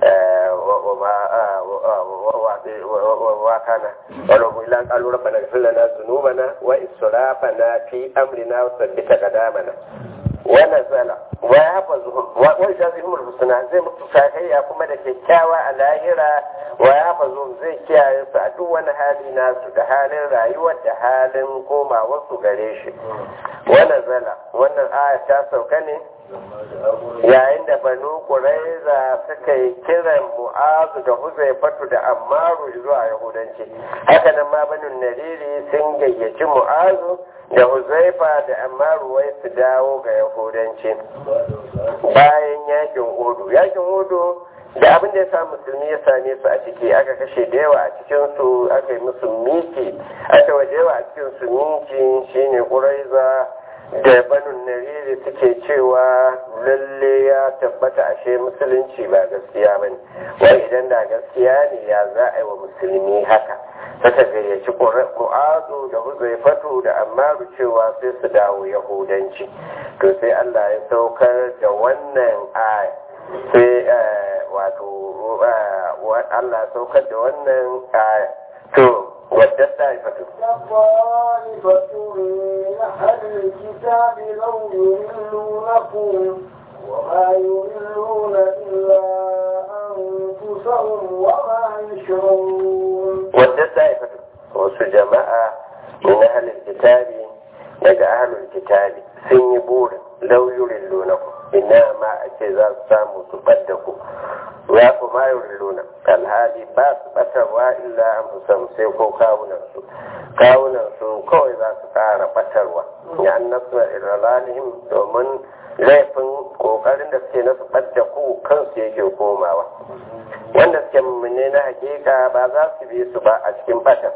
wa kana wala mu ilan qalu rabbana ighfir lana dhunubana wa israfana fi amrina wa thabbit qadamana wa nazala wa yahfazuhum wa yajazihum al-husna zai mutu sakayya kuma da kyakkyawa a lahira wa yahfazuhum zai kiyaye su a duk wani hali nasu da halin rayuwar da halin komawar su gare shi wa nazala wannan aya ta sauka ne yayin da banu ƙuraiza suka yi kiran mu'azu da huzaifatu da ammaru zuwa yahudanci hakanan ma banin nariri sun gayyaci mu'azu da huzaifa da ammaru wai su dawo ga yahudanci bayan yakin hudu yakin hudu da abin da ya sa musulmi ya same su a ciki aka kashe da yawa a cikin su aka yi musu miki aka wa da yawa a cikin su miki shine ƙuraiza da banin nariri suke cewa lalle ya tabbata ashe musulunci ba gaskiya bane wai idan da gaskiya ne ya za a yi wa musulmi haka suka gayyaci mu'azu da huzaifatu da ammaru cewa sai su dawo yahudanci to sai allah ya saukar da wannan aya sai wato allah ya saukar da wannan aya to wadda ta'ifatu طائفة من أهل الكتاب لو يضلونكم وما يضلون إلا أنفسهم وما يشعرون wadda ta'ifatu wasu jama'a min ahlul kitabi daga ahlul kitabi sun yi burin lauyurin lunaku ina ma a ce za su samu su ɓadda ku ya fi mayurin luna alhali ba su ɓatarwa illa an fusan sai ko kawunansu kawunansu kawai za su ƙara ɓatarwa ya an nasu iralalihim domin laifin ƙoƙarin da suke nasu ɓadda ku kansu yake komawa wanda suke mummune na hakika ba za su bi su ba a cikin ɓatar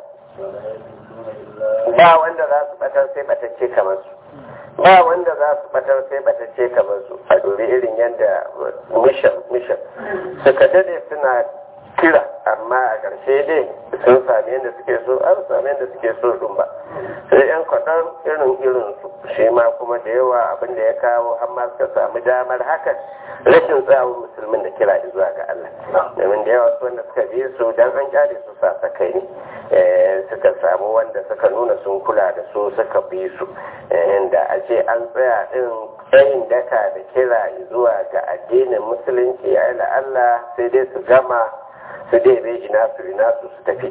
ba wanda za su ɓatar sai ɓatacce kamar su ba wanda za su batar sai batacce kamar su a dori irin yadda mishan mishan suka dade suna kira amma a ƙarshe dai sun sami yadda suke so an sami yadda suke so ɗin ba sai yan kwaɗan irin irin su shi ma kuma da yawa abin da ya kawo har ma suka samu damar hakan rashin tsawon musulmin da kira zuwa ga Allah domin da yawa su wanda suka bi su dan an kyale su sasakai ne suka samu wanda suka nuna sun kula da su suka bi su da a ce an tsaya din tsayin daka da kira zuwa ga addinin musulunci ya Allah sai dai su gama su dai bai ina su ina su su tafi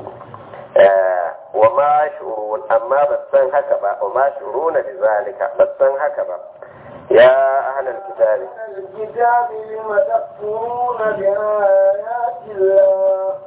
wa ma shurun amma ba san haka ba wa ma shuruna bi zalika ba san haka ba ya ahlal kitabi الكتاب لم تكفرون بآيات الله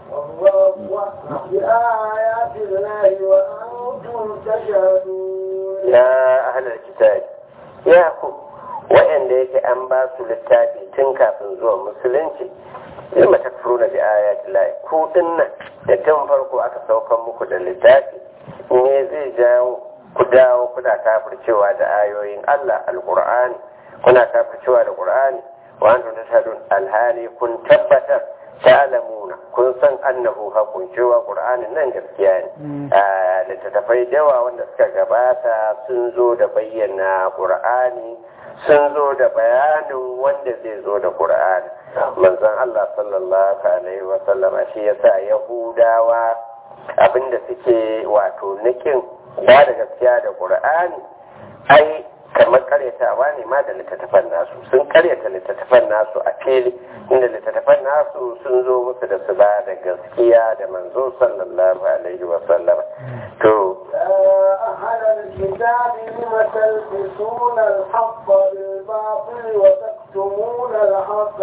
والله بآيات الله وأنتم تشهدون ya ahlal kitabi ya ku wa'anda yake an ba su littafi tun kafin zuwa musulunci lima takfuruna bi ayati llahi ku dinnan da tun farko aka saukan muku da littafi me zai jawo ku dawo kuna kafircewa da ayoyin Allah alqur'ani kuna kafircewa da qur'ani wa antum tashhadun alhali kun tabbatar ta'lamuna kun san annahu haqqun cewa qur'anin nan gaskiya ne a littattafai da yawa wanda suka gabata sun zo da bayyana qur'ani sun zo da bayanin wanda zai zo da qur'ani manzon Allah sallallahu alaihi wa sallama shi yasa yahudawa abinda suke wato nikin ba da gaskiya da qur'ani ai kamar karyatawa ne ma da littattafan nasu sun karyata littattafan nasu a fili inda littattafan nasu sun zo musu da su ba da gaskiya da manzo sallallahu alaihi wa sallam to يا أهل الكتاب لم تلبسون الحق بالباطل وتكتمون الحق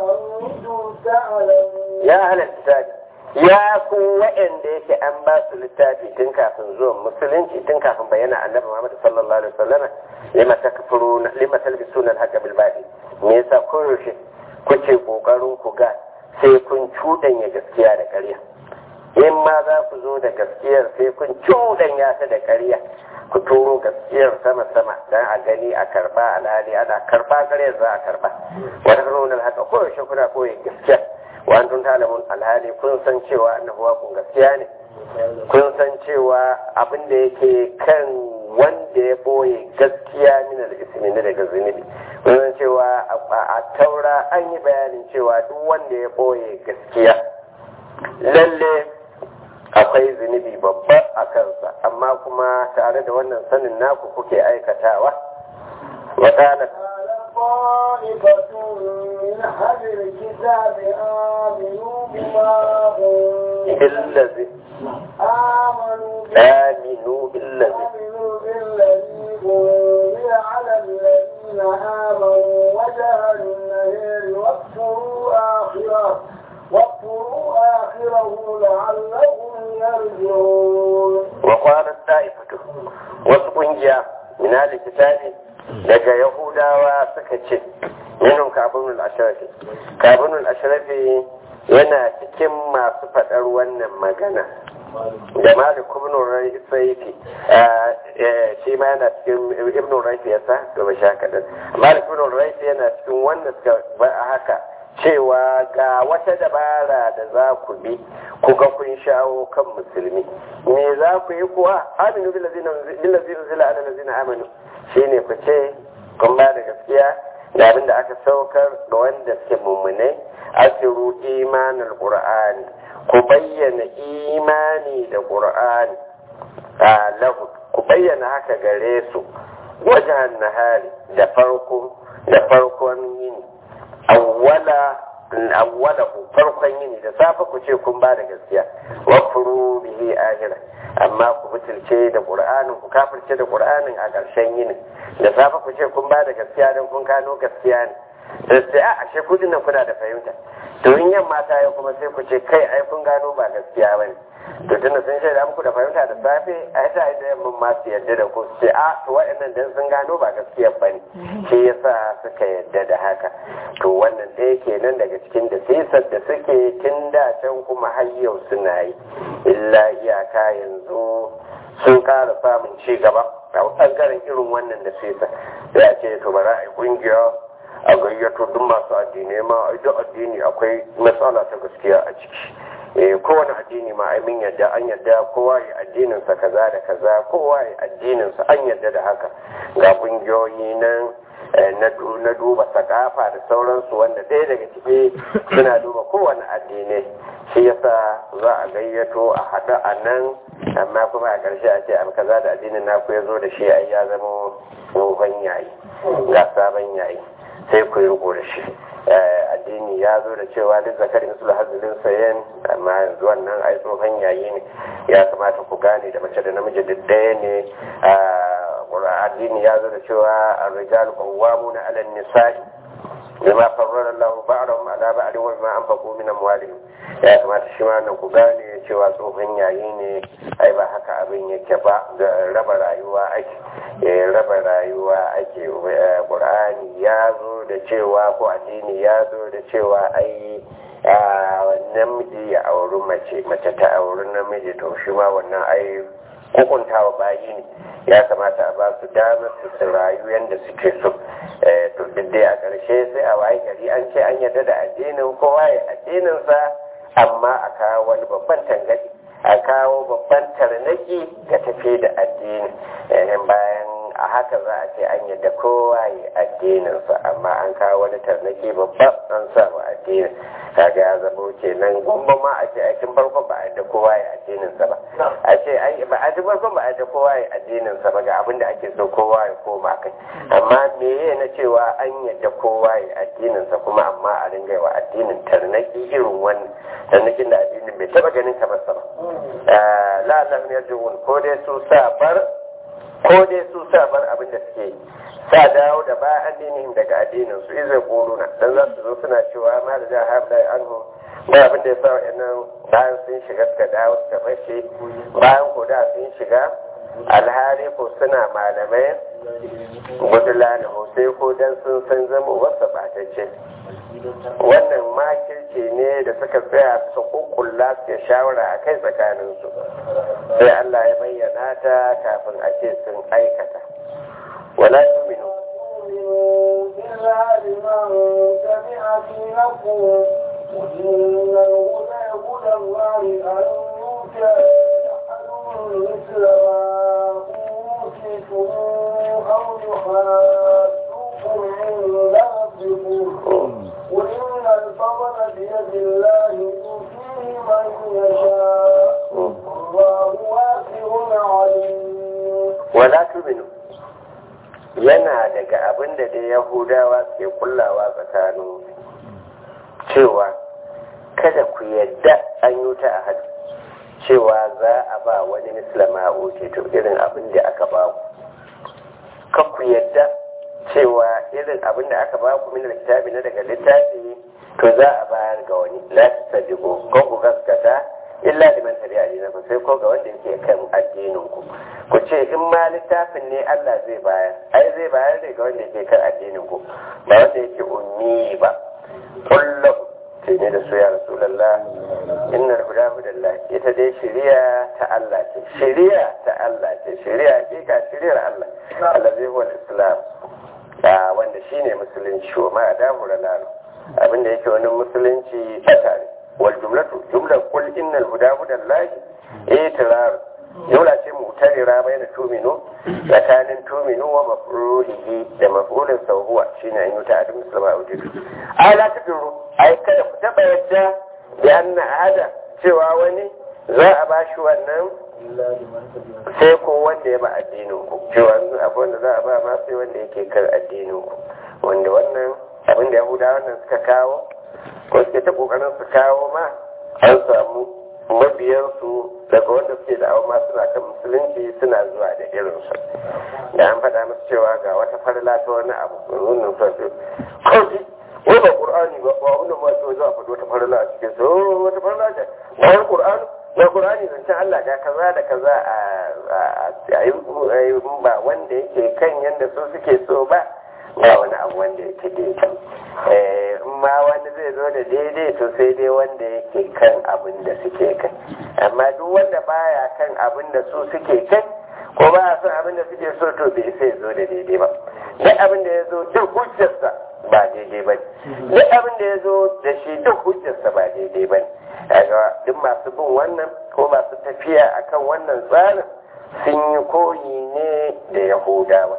وأنتم تعلمون ya halar kitabi ya ku wa'anda yake an ba su littafi tun kafin zuwan musulunci tun kafin bayyana annabi Muhammad sallallahu alaihi wasallam lima takfuruna lima talbisuna al-haqqa bil batil me yasa koyaushe kuke kokarin ku ga sai kun cudanya gaskiya da ƙarya in ma za ku zo da gaskiyar sai kun cudanya ta da ƙarya ku turo gaskiyar sama sama dan a gani a karba alhali ana karba ƙaryar za a karba wata karunan haka koyaushe kuna koyi gaskiya wa antum ta'lamun alhali kun san cewa annabi wa kun gaskiya ne kun san cewa abin da yake kan wanda ya boye gaskiya min al-ismi ne daga zunubi kun san cewa a taura an yi bayanin cewa duk wanda ya boye gaskiya lalle akwai zunubi babba a kansa amma kuma tare da wannan sanin naku kuke aikatawa وقالت طائفة من أهل الكتاب آمنوا بما بالذي آمنوا آمنوا بالذي آمنوا بالذي أنزل على الذين آمنوا وجه النهار واكفروا آخره واكفروا آخره لعلهم يرجعون وقالت طائفة وسقنجيا من أهل الكتاب daga yahudawa suka ce minun kabinul ashirafi kabinul ashirafi yana cikin masu faɗar wannan magana da malik ibn raifi shi ma yana cikin ibn raifi ya sa to ba sha kaɗan malik ibn raifi yana cikin wanda suka ba haka cewa ga wata dabara da za ku bi ku ga kun shawo kan musulmi me za ku yi kuwa aminu billazina zila ala lazina amanu shine ku ce kun ba da gaskiya da abin da aka saukar da wanda suke mummune asiru imanin qur'ani ku bayyana imani da qur'ani a lahu ku bayyana haka gare su wajen nahari da farko da farkon yini awwala awwala farkon yini da safe ku ce kun ba da gaskiya wa furu bihi ahira amma ku butulce da qur'anin ku kafirce da qur'anin a ƙarshen yini da safe ku ce kun ba da gaskiya don kun kano gaskiya ne sai a ashe ku dinnan kuna da fahimta to in yamma ta yi kuma sai ku ce kai ai kun gano ba gaskiya bane to tunda sun shaida muku da fahimta da safe ai ta yi da yamman ma su yadda da ku sai a to waɗannan dan sun gano ba gaskiya bane shi yasa suka yadda da haka to wannan ɗaya kenan daga cikin da sisar da suke tun da can kuma har yau suna yi illa iyaka yanzu sun ƙara samun ci gaba a ɓangaren irin wannan da sisa sai a ce to bara a yi ƙungiya a gayyato duk masu addinai ma a duk addini akwai matsala ta gaskiya a ciki eh kowane addini ma ai mun yadda an yadda kowa ya addinin sa kaza da kaza kowa ya addinin sa an yadda da haka ga kungiyoyi nan na duba sakafa da sauransu wanda ɗaya daga ciki suna duba kowane addinai shi yasa za a gayyato a haɗu a nan amma kuma a ƙarshe a ce abu kaza da addinin naku ya zo da shi ai ya zama tsohon yayi ga sabon yayi sai ku yi riko da shi addini ya zo da cewa duk zakari musul hazilin sayen amma yanzu wannan ai tsohon yayi ne ya kamata ku gane da mace da namiji duk ɗaya ne addini ya zo da cewa ar-rijal qawwamuna 'ala an-nisa'i bima farrara Allah ba'dahum 'ala ba'd wa bima anfaqu min amwalihim ya kamata shi ma nan ku gane cewa tsohon yayi ne ai ba haka abin yake ba da raba rayuwa ake raba rayuwa ake qur'ani ya zo da cewa ko addini ya zo da cewa ai namiji ya auri mace mace ta auri namiji to shi ma wannan ai hukuntawa bayi ne ya kamata a ba su damar su su rayu yadda suke so to duk dai a ƙarshe sai a waye gari an ce an yarda da addinin kowa ya addininsa amma a kawo wani babban tangadi a kawo babban tarnaki ga tafi da addini bayan a haka za a ce an yadda kowa ya addininsa amma an kawo wani tarnaki babba an samu addinin kaga ya zama kenan gumba ma a ce aikin farkon ba a yadda kowa ya addininsa ba a ce ba a ji farkon ba a yadda kowa ya addininsa ba ga abin da ake so kowa ya koma kai amma meye na cewa an yadda kowa ya addininsa kuma amma a ringa wa addinin tarnaki irin wannan tarnakin da addinin bai taba ganin kamar sa ba la Allah ne yarjuun ko dai su sa bar ko dai su sa bar abin da suke yi sa dawo da ba addinin daga addinin su izai kuluna dan za su zo suna cewa ma da jihar habla anhu ba abin da ya sa wa'annan bayan sun shiga suka dawo suka bace bayan ko da sun shiga alhali ko suna malamai gudulana sai ko dan sun san zama wasa batacce wannan makirci ne da suka tsaya suka kukkulla suka shawara a kai tsakaninsu sai Allah ya bayyana ta kafin a ce sun aikata wala tuminu إلا لمن تبع دينكم وإن الهدى هدى الله أن يؤتى مثل ما أوتيتم أو يحاسوكم عند ربكم قل إن الفضل بيد الله يؤتيه من يشاء والله واسع عليم wala tuminu yana daga abin da dai yahudawa ke kullawa tsakanin cewa kada ku yadda an yi ta a hadu cewa za a ba wani mislama oke to irin abin da aka ba ku kan ku yadda cewa irin abin da aka ba ku min littafi na daga littafi to za a bayar ga wani la tasadiqu ko ku gaskata illa liman tabi'a dinakum sai ko ga wanda yake kan addinin ku ku ce in ma littafin ne Allah zai bayar ai zai bayar ne ga wanda yake kan addinin ku ba wanda yake ummi ba kullum sai ne da su ya rasulullah inna huda hudallah ita dai shari'a ta Allah ce shari'a ta Allah ce shari'a hakika shari'ar Allah Allah zai huwa islam a wanda shine musulunci wa ma adamu lalu abinda yake wani musulunci ta tare wal jumlatu jumlar kul innal huda hudallahi itirar jumla ce mutarira bayna tuminu tsakanin tuminu wa mafrulihi da mafrulin sauhuwa shine an yi ta adu musulma ujidu ala tuduru ai kada ku taba yadda da anna ahada cewa wani za a bashi wannan إلا لمن تبع sai ko wanda ya ba addinin ku cewa abu wanda za a ba ma sai wanda yake kan addinin ku wanda wannan abin da yahuda wannan suka kawo ko suke ta kokarin su kawo ma an samu mabiyansu daga wanda suke da ma suna kan musulunci suna zuwa da irinsu da an faɗa musu cewa ga wata farla ta wani abu nunin sosai kawai wai ba ƙur'ani ba ba wannan ma so za a faɗi wata farla a cikin su "Oh, wata farla ce bayan ƙur'ani na ƙur'ani zancen Allah ga kaza da kaza a yi ba wanda yake kan yadda su suke so ba ba wani abu wanda yake daidai Eh, in ma wani zai zo da daidai to sai dai wanda yake kan abin da suke kai amma duk wanda baya kan abin da su suke kai ko ba a son abin da suke so to bai sai zo da daidai ba duk abin da ya zo duk hujjarsa ba daidai ba ne duk abin da ya zo da shi duk hujjarsa ba daidai ba ne kaga duk masu bin wannan ko masu tafiya akan wannan tsarin sun yi koyi ne da yahudawa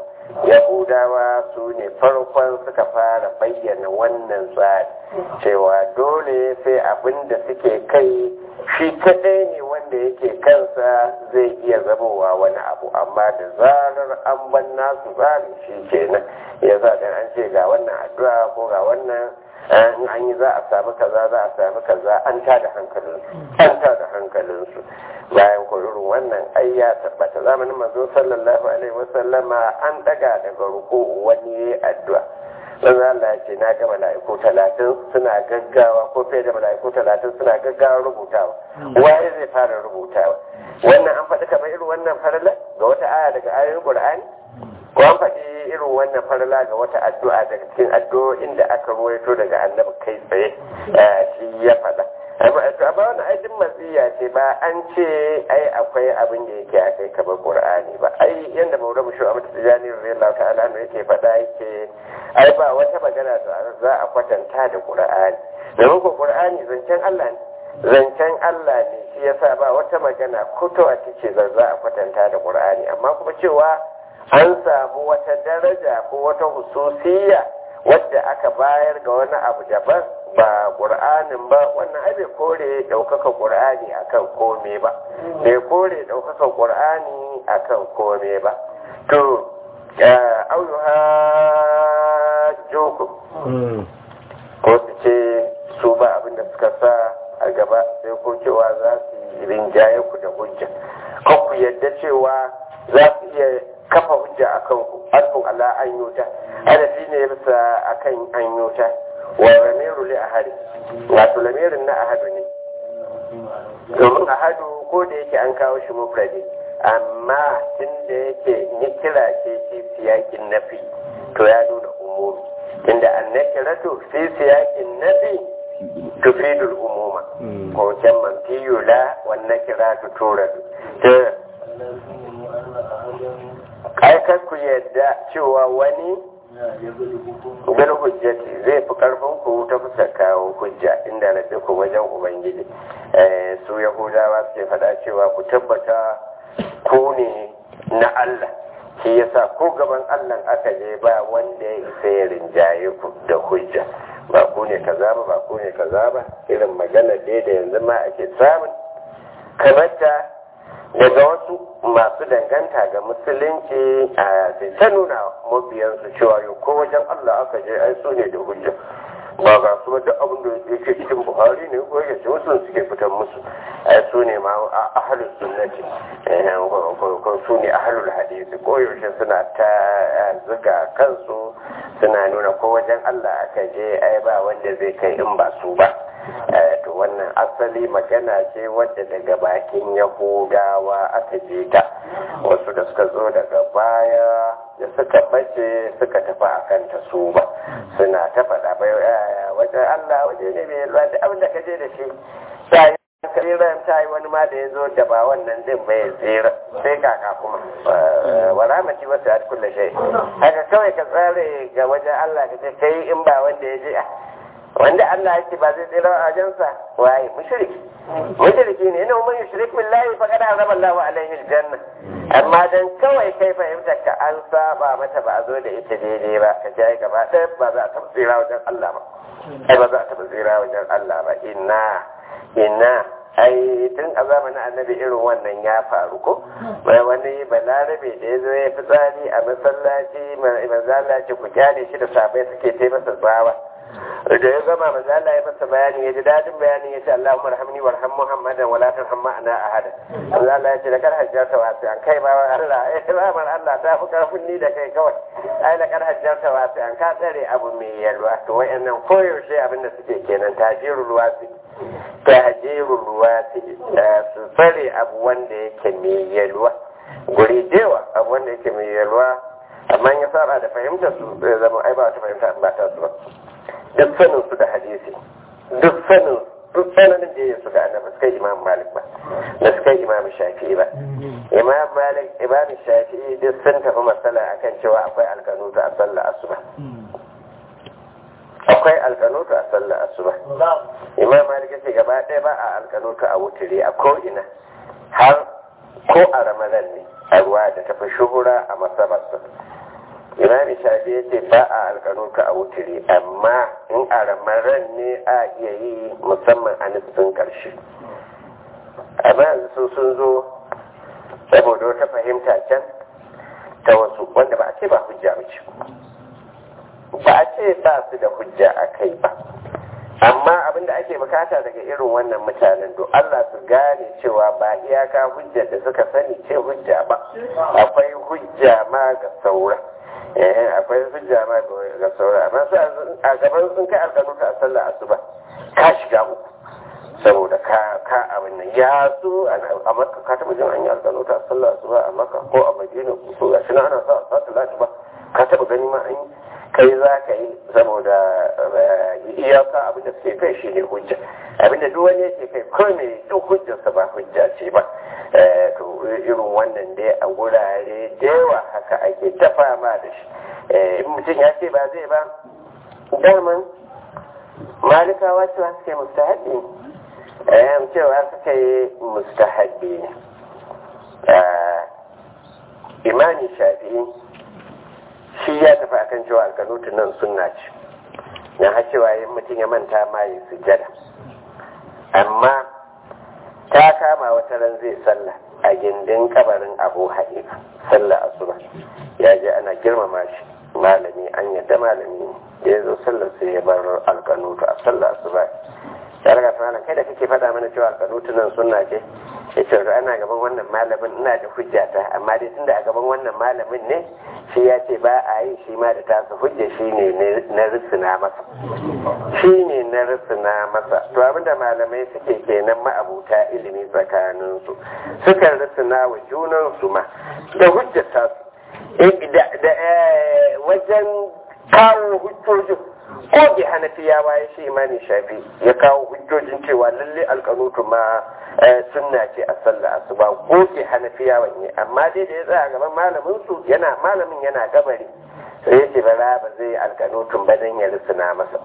yahudawa su ne farkon suka fara bayyana wannan tsari cewa dole sai abin da suke kai shi kadai ne wanda yake kansa zai iya zamowa wani abu amma da zarar an ban nasu tsarin shi kenan ya za dan an ce ga wannan addu'a ko ga wannan in an yi za a sami kaza za a sami kaza an tada hankalinsu an tada hankalinsu bayan ko irin wannan ai ya tabbata zamanin manzo sallallahu alaihi wasallama an daga daga ruku wani yayi addu'a dan Allah ya ce na ga mala'iku talatin suna gaggawa ko fiye da mala'iku talatin suna gaggawa rubutawa waye zai fara rubutawa wannan an faɗi kamar irin wannan farla ga wata aya daga ayoyin Qur'ani ko an faɗi irin wannan farla ga wata addu'a daga cikin addu'o'in da aka ruwaito daga annabi kai tsaye shi ya faɗa amma to amma wannan ai din matsiya ce ba an ce ai akwai abin da yake akai kamar qur'ani ba ai yanda maulamu shi amma tijani radiyallahu ta'ala ne yake faɗa yake ai ba wata magana da za a kwatanta da qur'ani domin ko qur'ani zancen Allah ne zancen Allah ne shi yasa ba wata magana kuto a ce za a kwatanta da qur'ani amma kuma cewa an samu wata daraja ko wata hususiyya wadda aka bayar ga wani abu daban ba ƙur'anin ba wannan ai bai kore ɗaukaka ƙur'ani akan kome ba bai kore ɗaukaka ƙur'ani akan kome ba to auyu ha joku ko su ce su ba abin da suka sa a gaba sai ko cewa za su yi rinjaye ku da hujja kan ku yadda cewa za su iya kafa hujja a kanku alfun ala an yuta adafi ne bisa akan an yuta wa lamiru li ahadi wato lamirin na ahadu ne domin ahadu ko da yake an kawo shi mufradi amma tun da yake ni kira ce ce siyakin nafi to ya nuna umumi tunda an nakiratu fi siyakin nafi tufidul umuma ko can man fiyula wan nakiratu turadu ai kar ku yadda cewa wani bil hujjati zai fi karfin ku ta fuskar kawo hujja inda na ku wajen ubangiji su yahudawa suke faɗa cewa ku tabbata ku ne na Allah shi yasa ko gaban Allah aka je ba wanda ya isa ya rinjaye ku da hujja ba ku ne kaza ba ba ku ne kaza ba irin magana dai da yanzu ma ake samun kamata daga wasu masu danganta ga musulunci a sai ta nuna mabiyansu cewa yau ko wajen Allah aka je ai su ne da hujja ba ga su wata abin da yake cikin buhari ne ko yake wasu suke fitar musu ai su ne ma ahalus sunnati ko su ne ahalul hadisi ko yaushe suna ta zuga kansu suna nuna ko wajen Allah aka je ai ba wanda zai kai in ba su ba to wannan asali magana ce wadda daga bakin yahudawa aka je ta wasu da suka zo daga baya da suka bace suka tafi a kanta su ba suna ta faɗa bai wajen Allah waje ne mai yalwa da abin da ka je da shi ta yi kariran ta yi wani ma da ya zo da ba wannan din bai tsira sai kaka kuma wa rahmati wasu a kulle shai haka kawai ka tsare ga wajen Allah ka ce kai in ba wanda ya je wanda Allah yake ba zai tsira a wajensa waye mushriki mushriki ne ina mun yushrik billahi fa kada azaba Allahu alaihi aljanna amma dan kawai kai fahimtar ka an saba mata ba a zo da ita daidai ba ka ji gaba ɗaya ba za a taɓa tsira wajen Allah ba ai ba za a taɓa tsira wajen Allah ba inna inna ai tun a zamanin annabi irin wannan ya faru ko mai wani balarabe da ya zo ya fi tsari a masallaci manzala ce ku kyale shi da sabai suke taimasa tsawa da ya gama manzo Allah ya masa bayani ya ji dadin bayani ya ce Allahumma arhamni warham Muhammadan wala tarham ma'ana ahada manzo Allah ya ce da kar hajjarta wasu an kai ba Allah ya rahmar Allah ta fi karfin ni da kai kawai ai da kar hajjarta wasu an ka tsare abu mai yalwa to wayannan koyaushe abin da suke kenan tajirul wasi tajirul wasi su tsare abu wanda yake mai yalwa guri dewa abu wanda yake mai yalwa amma ya saba da fahimtar su zai zama ai ba ta fahimta ba ta su ba duk sanin su da hadisi duk sanin duk sanin da ya su da annabi suka imam malik ba da suka imam shafi'i ba imam malik imam shafi'i duk sun tafi matsala akan cewa akwai alkanutu a sallar asuba akwai alkanutu a sallar asuba imam malik yace gaba ɗaya ba a alkanutu a wuturi a ko'ina har ko a ramadan ne a ruwa da tafi shuhura a masabarsa imam shafi ya ce ba a alkanuka a wuturi amma in a ramaran ne a iya yi musamman a nufin karshe amma su sun zo saboda wata fahimta can ta wasu wanda ba a ce ba hujja ba ce ba a ce ba su da hujja a kai ba amma abinda ake bukata daga irin wannan mutanen to Allah su gane cewa ba iyaka hujjar da suka sani ce hujja ba akwai hujja ma ga saura eh akwai hujja ma ga saura amma su a gaban sun kai alƙalu ka sallah asuba ka shiga uku saboda ka ka abin nan ya zo a makka ka taba jin an yi alƙalu ta sallah asuba a makka ko a madina ko ga shi ana sa sa salatu ba ka taba gani ma an yi kai za ka yi saboda iyaka abin da suke kai shi ne hujja abin da duk wani yake kai ko mai duk hujjarsa ba hujja ce ba to irin wannan dai a wurare da yawa haka ake ta fama da shi in mutum ya ce ba zai ba daman malikawa cewa suke mustahabi ne cewa suka yi mustahabi ne imani shafi'i shi ya tafi akan cewa alkanutun nan sunna ce na har cewa yin mutum ya manta ma yi sujjada amma ta kama wata ran zai sallah a gindin kabarin abu hanifa sallah asuba ya je ana girmama shi malami an yadda malami da ya zo sallar sai ya bar alkanutu a sallah asuba ya raga ta kai da kake faɗa mana cewa alkanutu nan sunna ce ya ce ana gaban wannan malamin ina da hujjata amma dai tunda a gaban wannan malamin ne shi ya ce ba a yi shi ma da tasa hujja shi ne na risina masa shi ne na risina masa to abinda malamai suke kenan ma'abuta ilimi tsakaninsu sukan risina wa junansu ma da hujjata su da wajen kawo hujjojin ko bi hanafiyawa ya shi imani shafi ya kawo hujjojin cewa lalle alkanutu ma sunna ce a sallah asuba ko bi hanafiyawa ne amma dai da ya tsaya gaban malamin su yana malamin yana gabari sai ya ce bara ba zai alkanutun ba dan ya risuna masa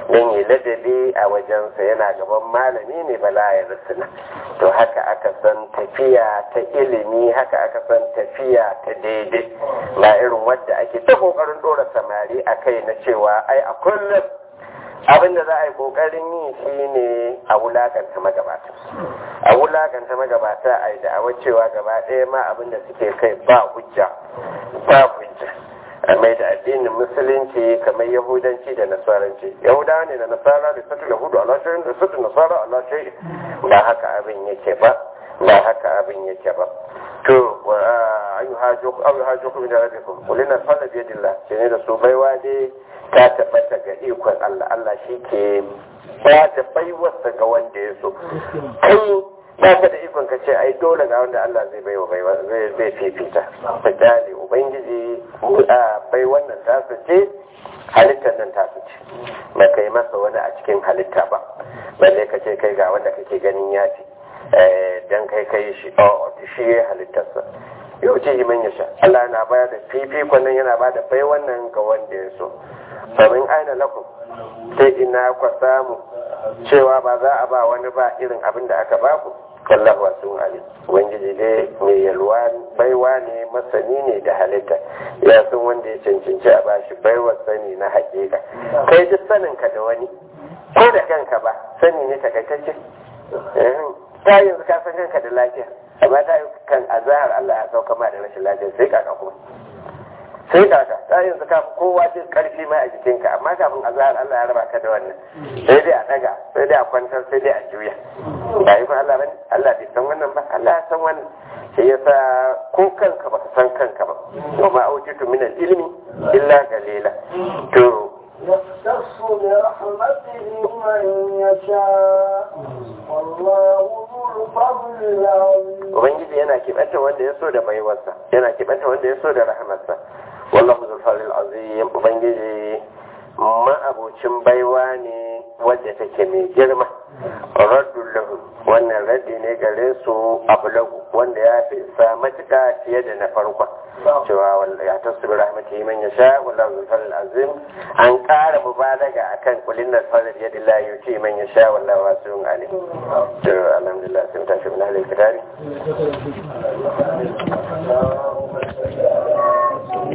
don yi ladabi a wajensa yana gaban malami ne bala ya rusuna to haka aka san tafiya ta ilimi haka aka san tafiya ta daidai ba irin wadda ake ta kokarin dora samari a kai na cewa ai a kullum abin da za a yi kokarin yi shine a wulakanta magabata a wulakanta magabata a yi da'awar cewa gaba ɗaya ma abin da suke kai ba hujja ba hujja a mai da addinin musulunci kamar yahudanci da nasaranci yahudawa ne da nasara da satu yahudu ala shayin da satu nasara ala shayin ba haka abin yake ba ba haka abin yake ba to an yi hajjo kuma da rabbikum kulina falla biyadillah shi ne da su baiwa dai ta tabbata ga ikon Allah Allah shi ke ba da baiwarsa ga wanda ya so kai ba ka da ikon ka ce ai dole ga wanda Allah zai baiwa baiwa zai zai fifita misali ubangiji a bai wannan tasu ce halittar nan tasu ce ba kai masa wani a cikin halitta ba balle ka ce kai ga wanda kake ganin ya fi dan kai kai shi shi ya halittarsa yau ce man ya sha Allah na bayar da fifikon nan yana ba da bai wannan ga wanda ya so famin aina lakum sai ina kwa samu cewa ba za a ba wani ba irin abin da aka ba ku wallahu wasu alim ubangiji dai mai yalwa baiwa ne masani ne da halitta ya san wanda ya cancanci a bashi baiwa sani na hakika kai duk sanin ka da wani ko da kanka ba sani ne takaitacce ta yanzu ka san kanka da lafiya amma ta kan azahar Allah ya sauka ma da rashin lafiya sai kaka kuma sai kaka ta yanzu ka kowa jin karfi ma a jikinka amma kafin azahar Allah ya raba ka da wannan sai dai a daga sai dai a kwantar sai dai a juya ba yi Allah bane Allah bai san wannan ba Allah ya san wannan shi yasa ko kanka baka san kanka ba wa ma autitu min al-ilmi illa qalila to يختص برحمته من يشاء والله ذو الفضل العظيم Ubangiji yana kibanta wanda ya so da baiwarsa yana kibanta wanda ya so da rahamarsa wallahu zul fadlil azim ubangiji ma'abocin baiwa ne wadda take mai girma raddul lahu wannan raddi ne gare su ablagu wanda ya fi sa matuka fiye da na farko cewa ya tasu bi rahmatihi man yasha wallahu zul fadlil azim an ƙara mubalaga akan kulin da fadl yadillahi yuti man yasha wallahu wasi'un alim to alhamdulillah sai tashi min halin kitari اللهم صل على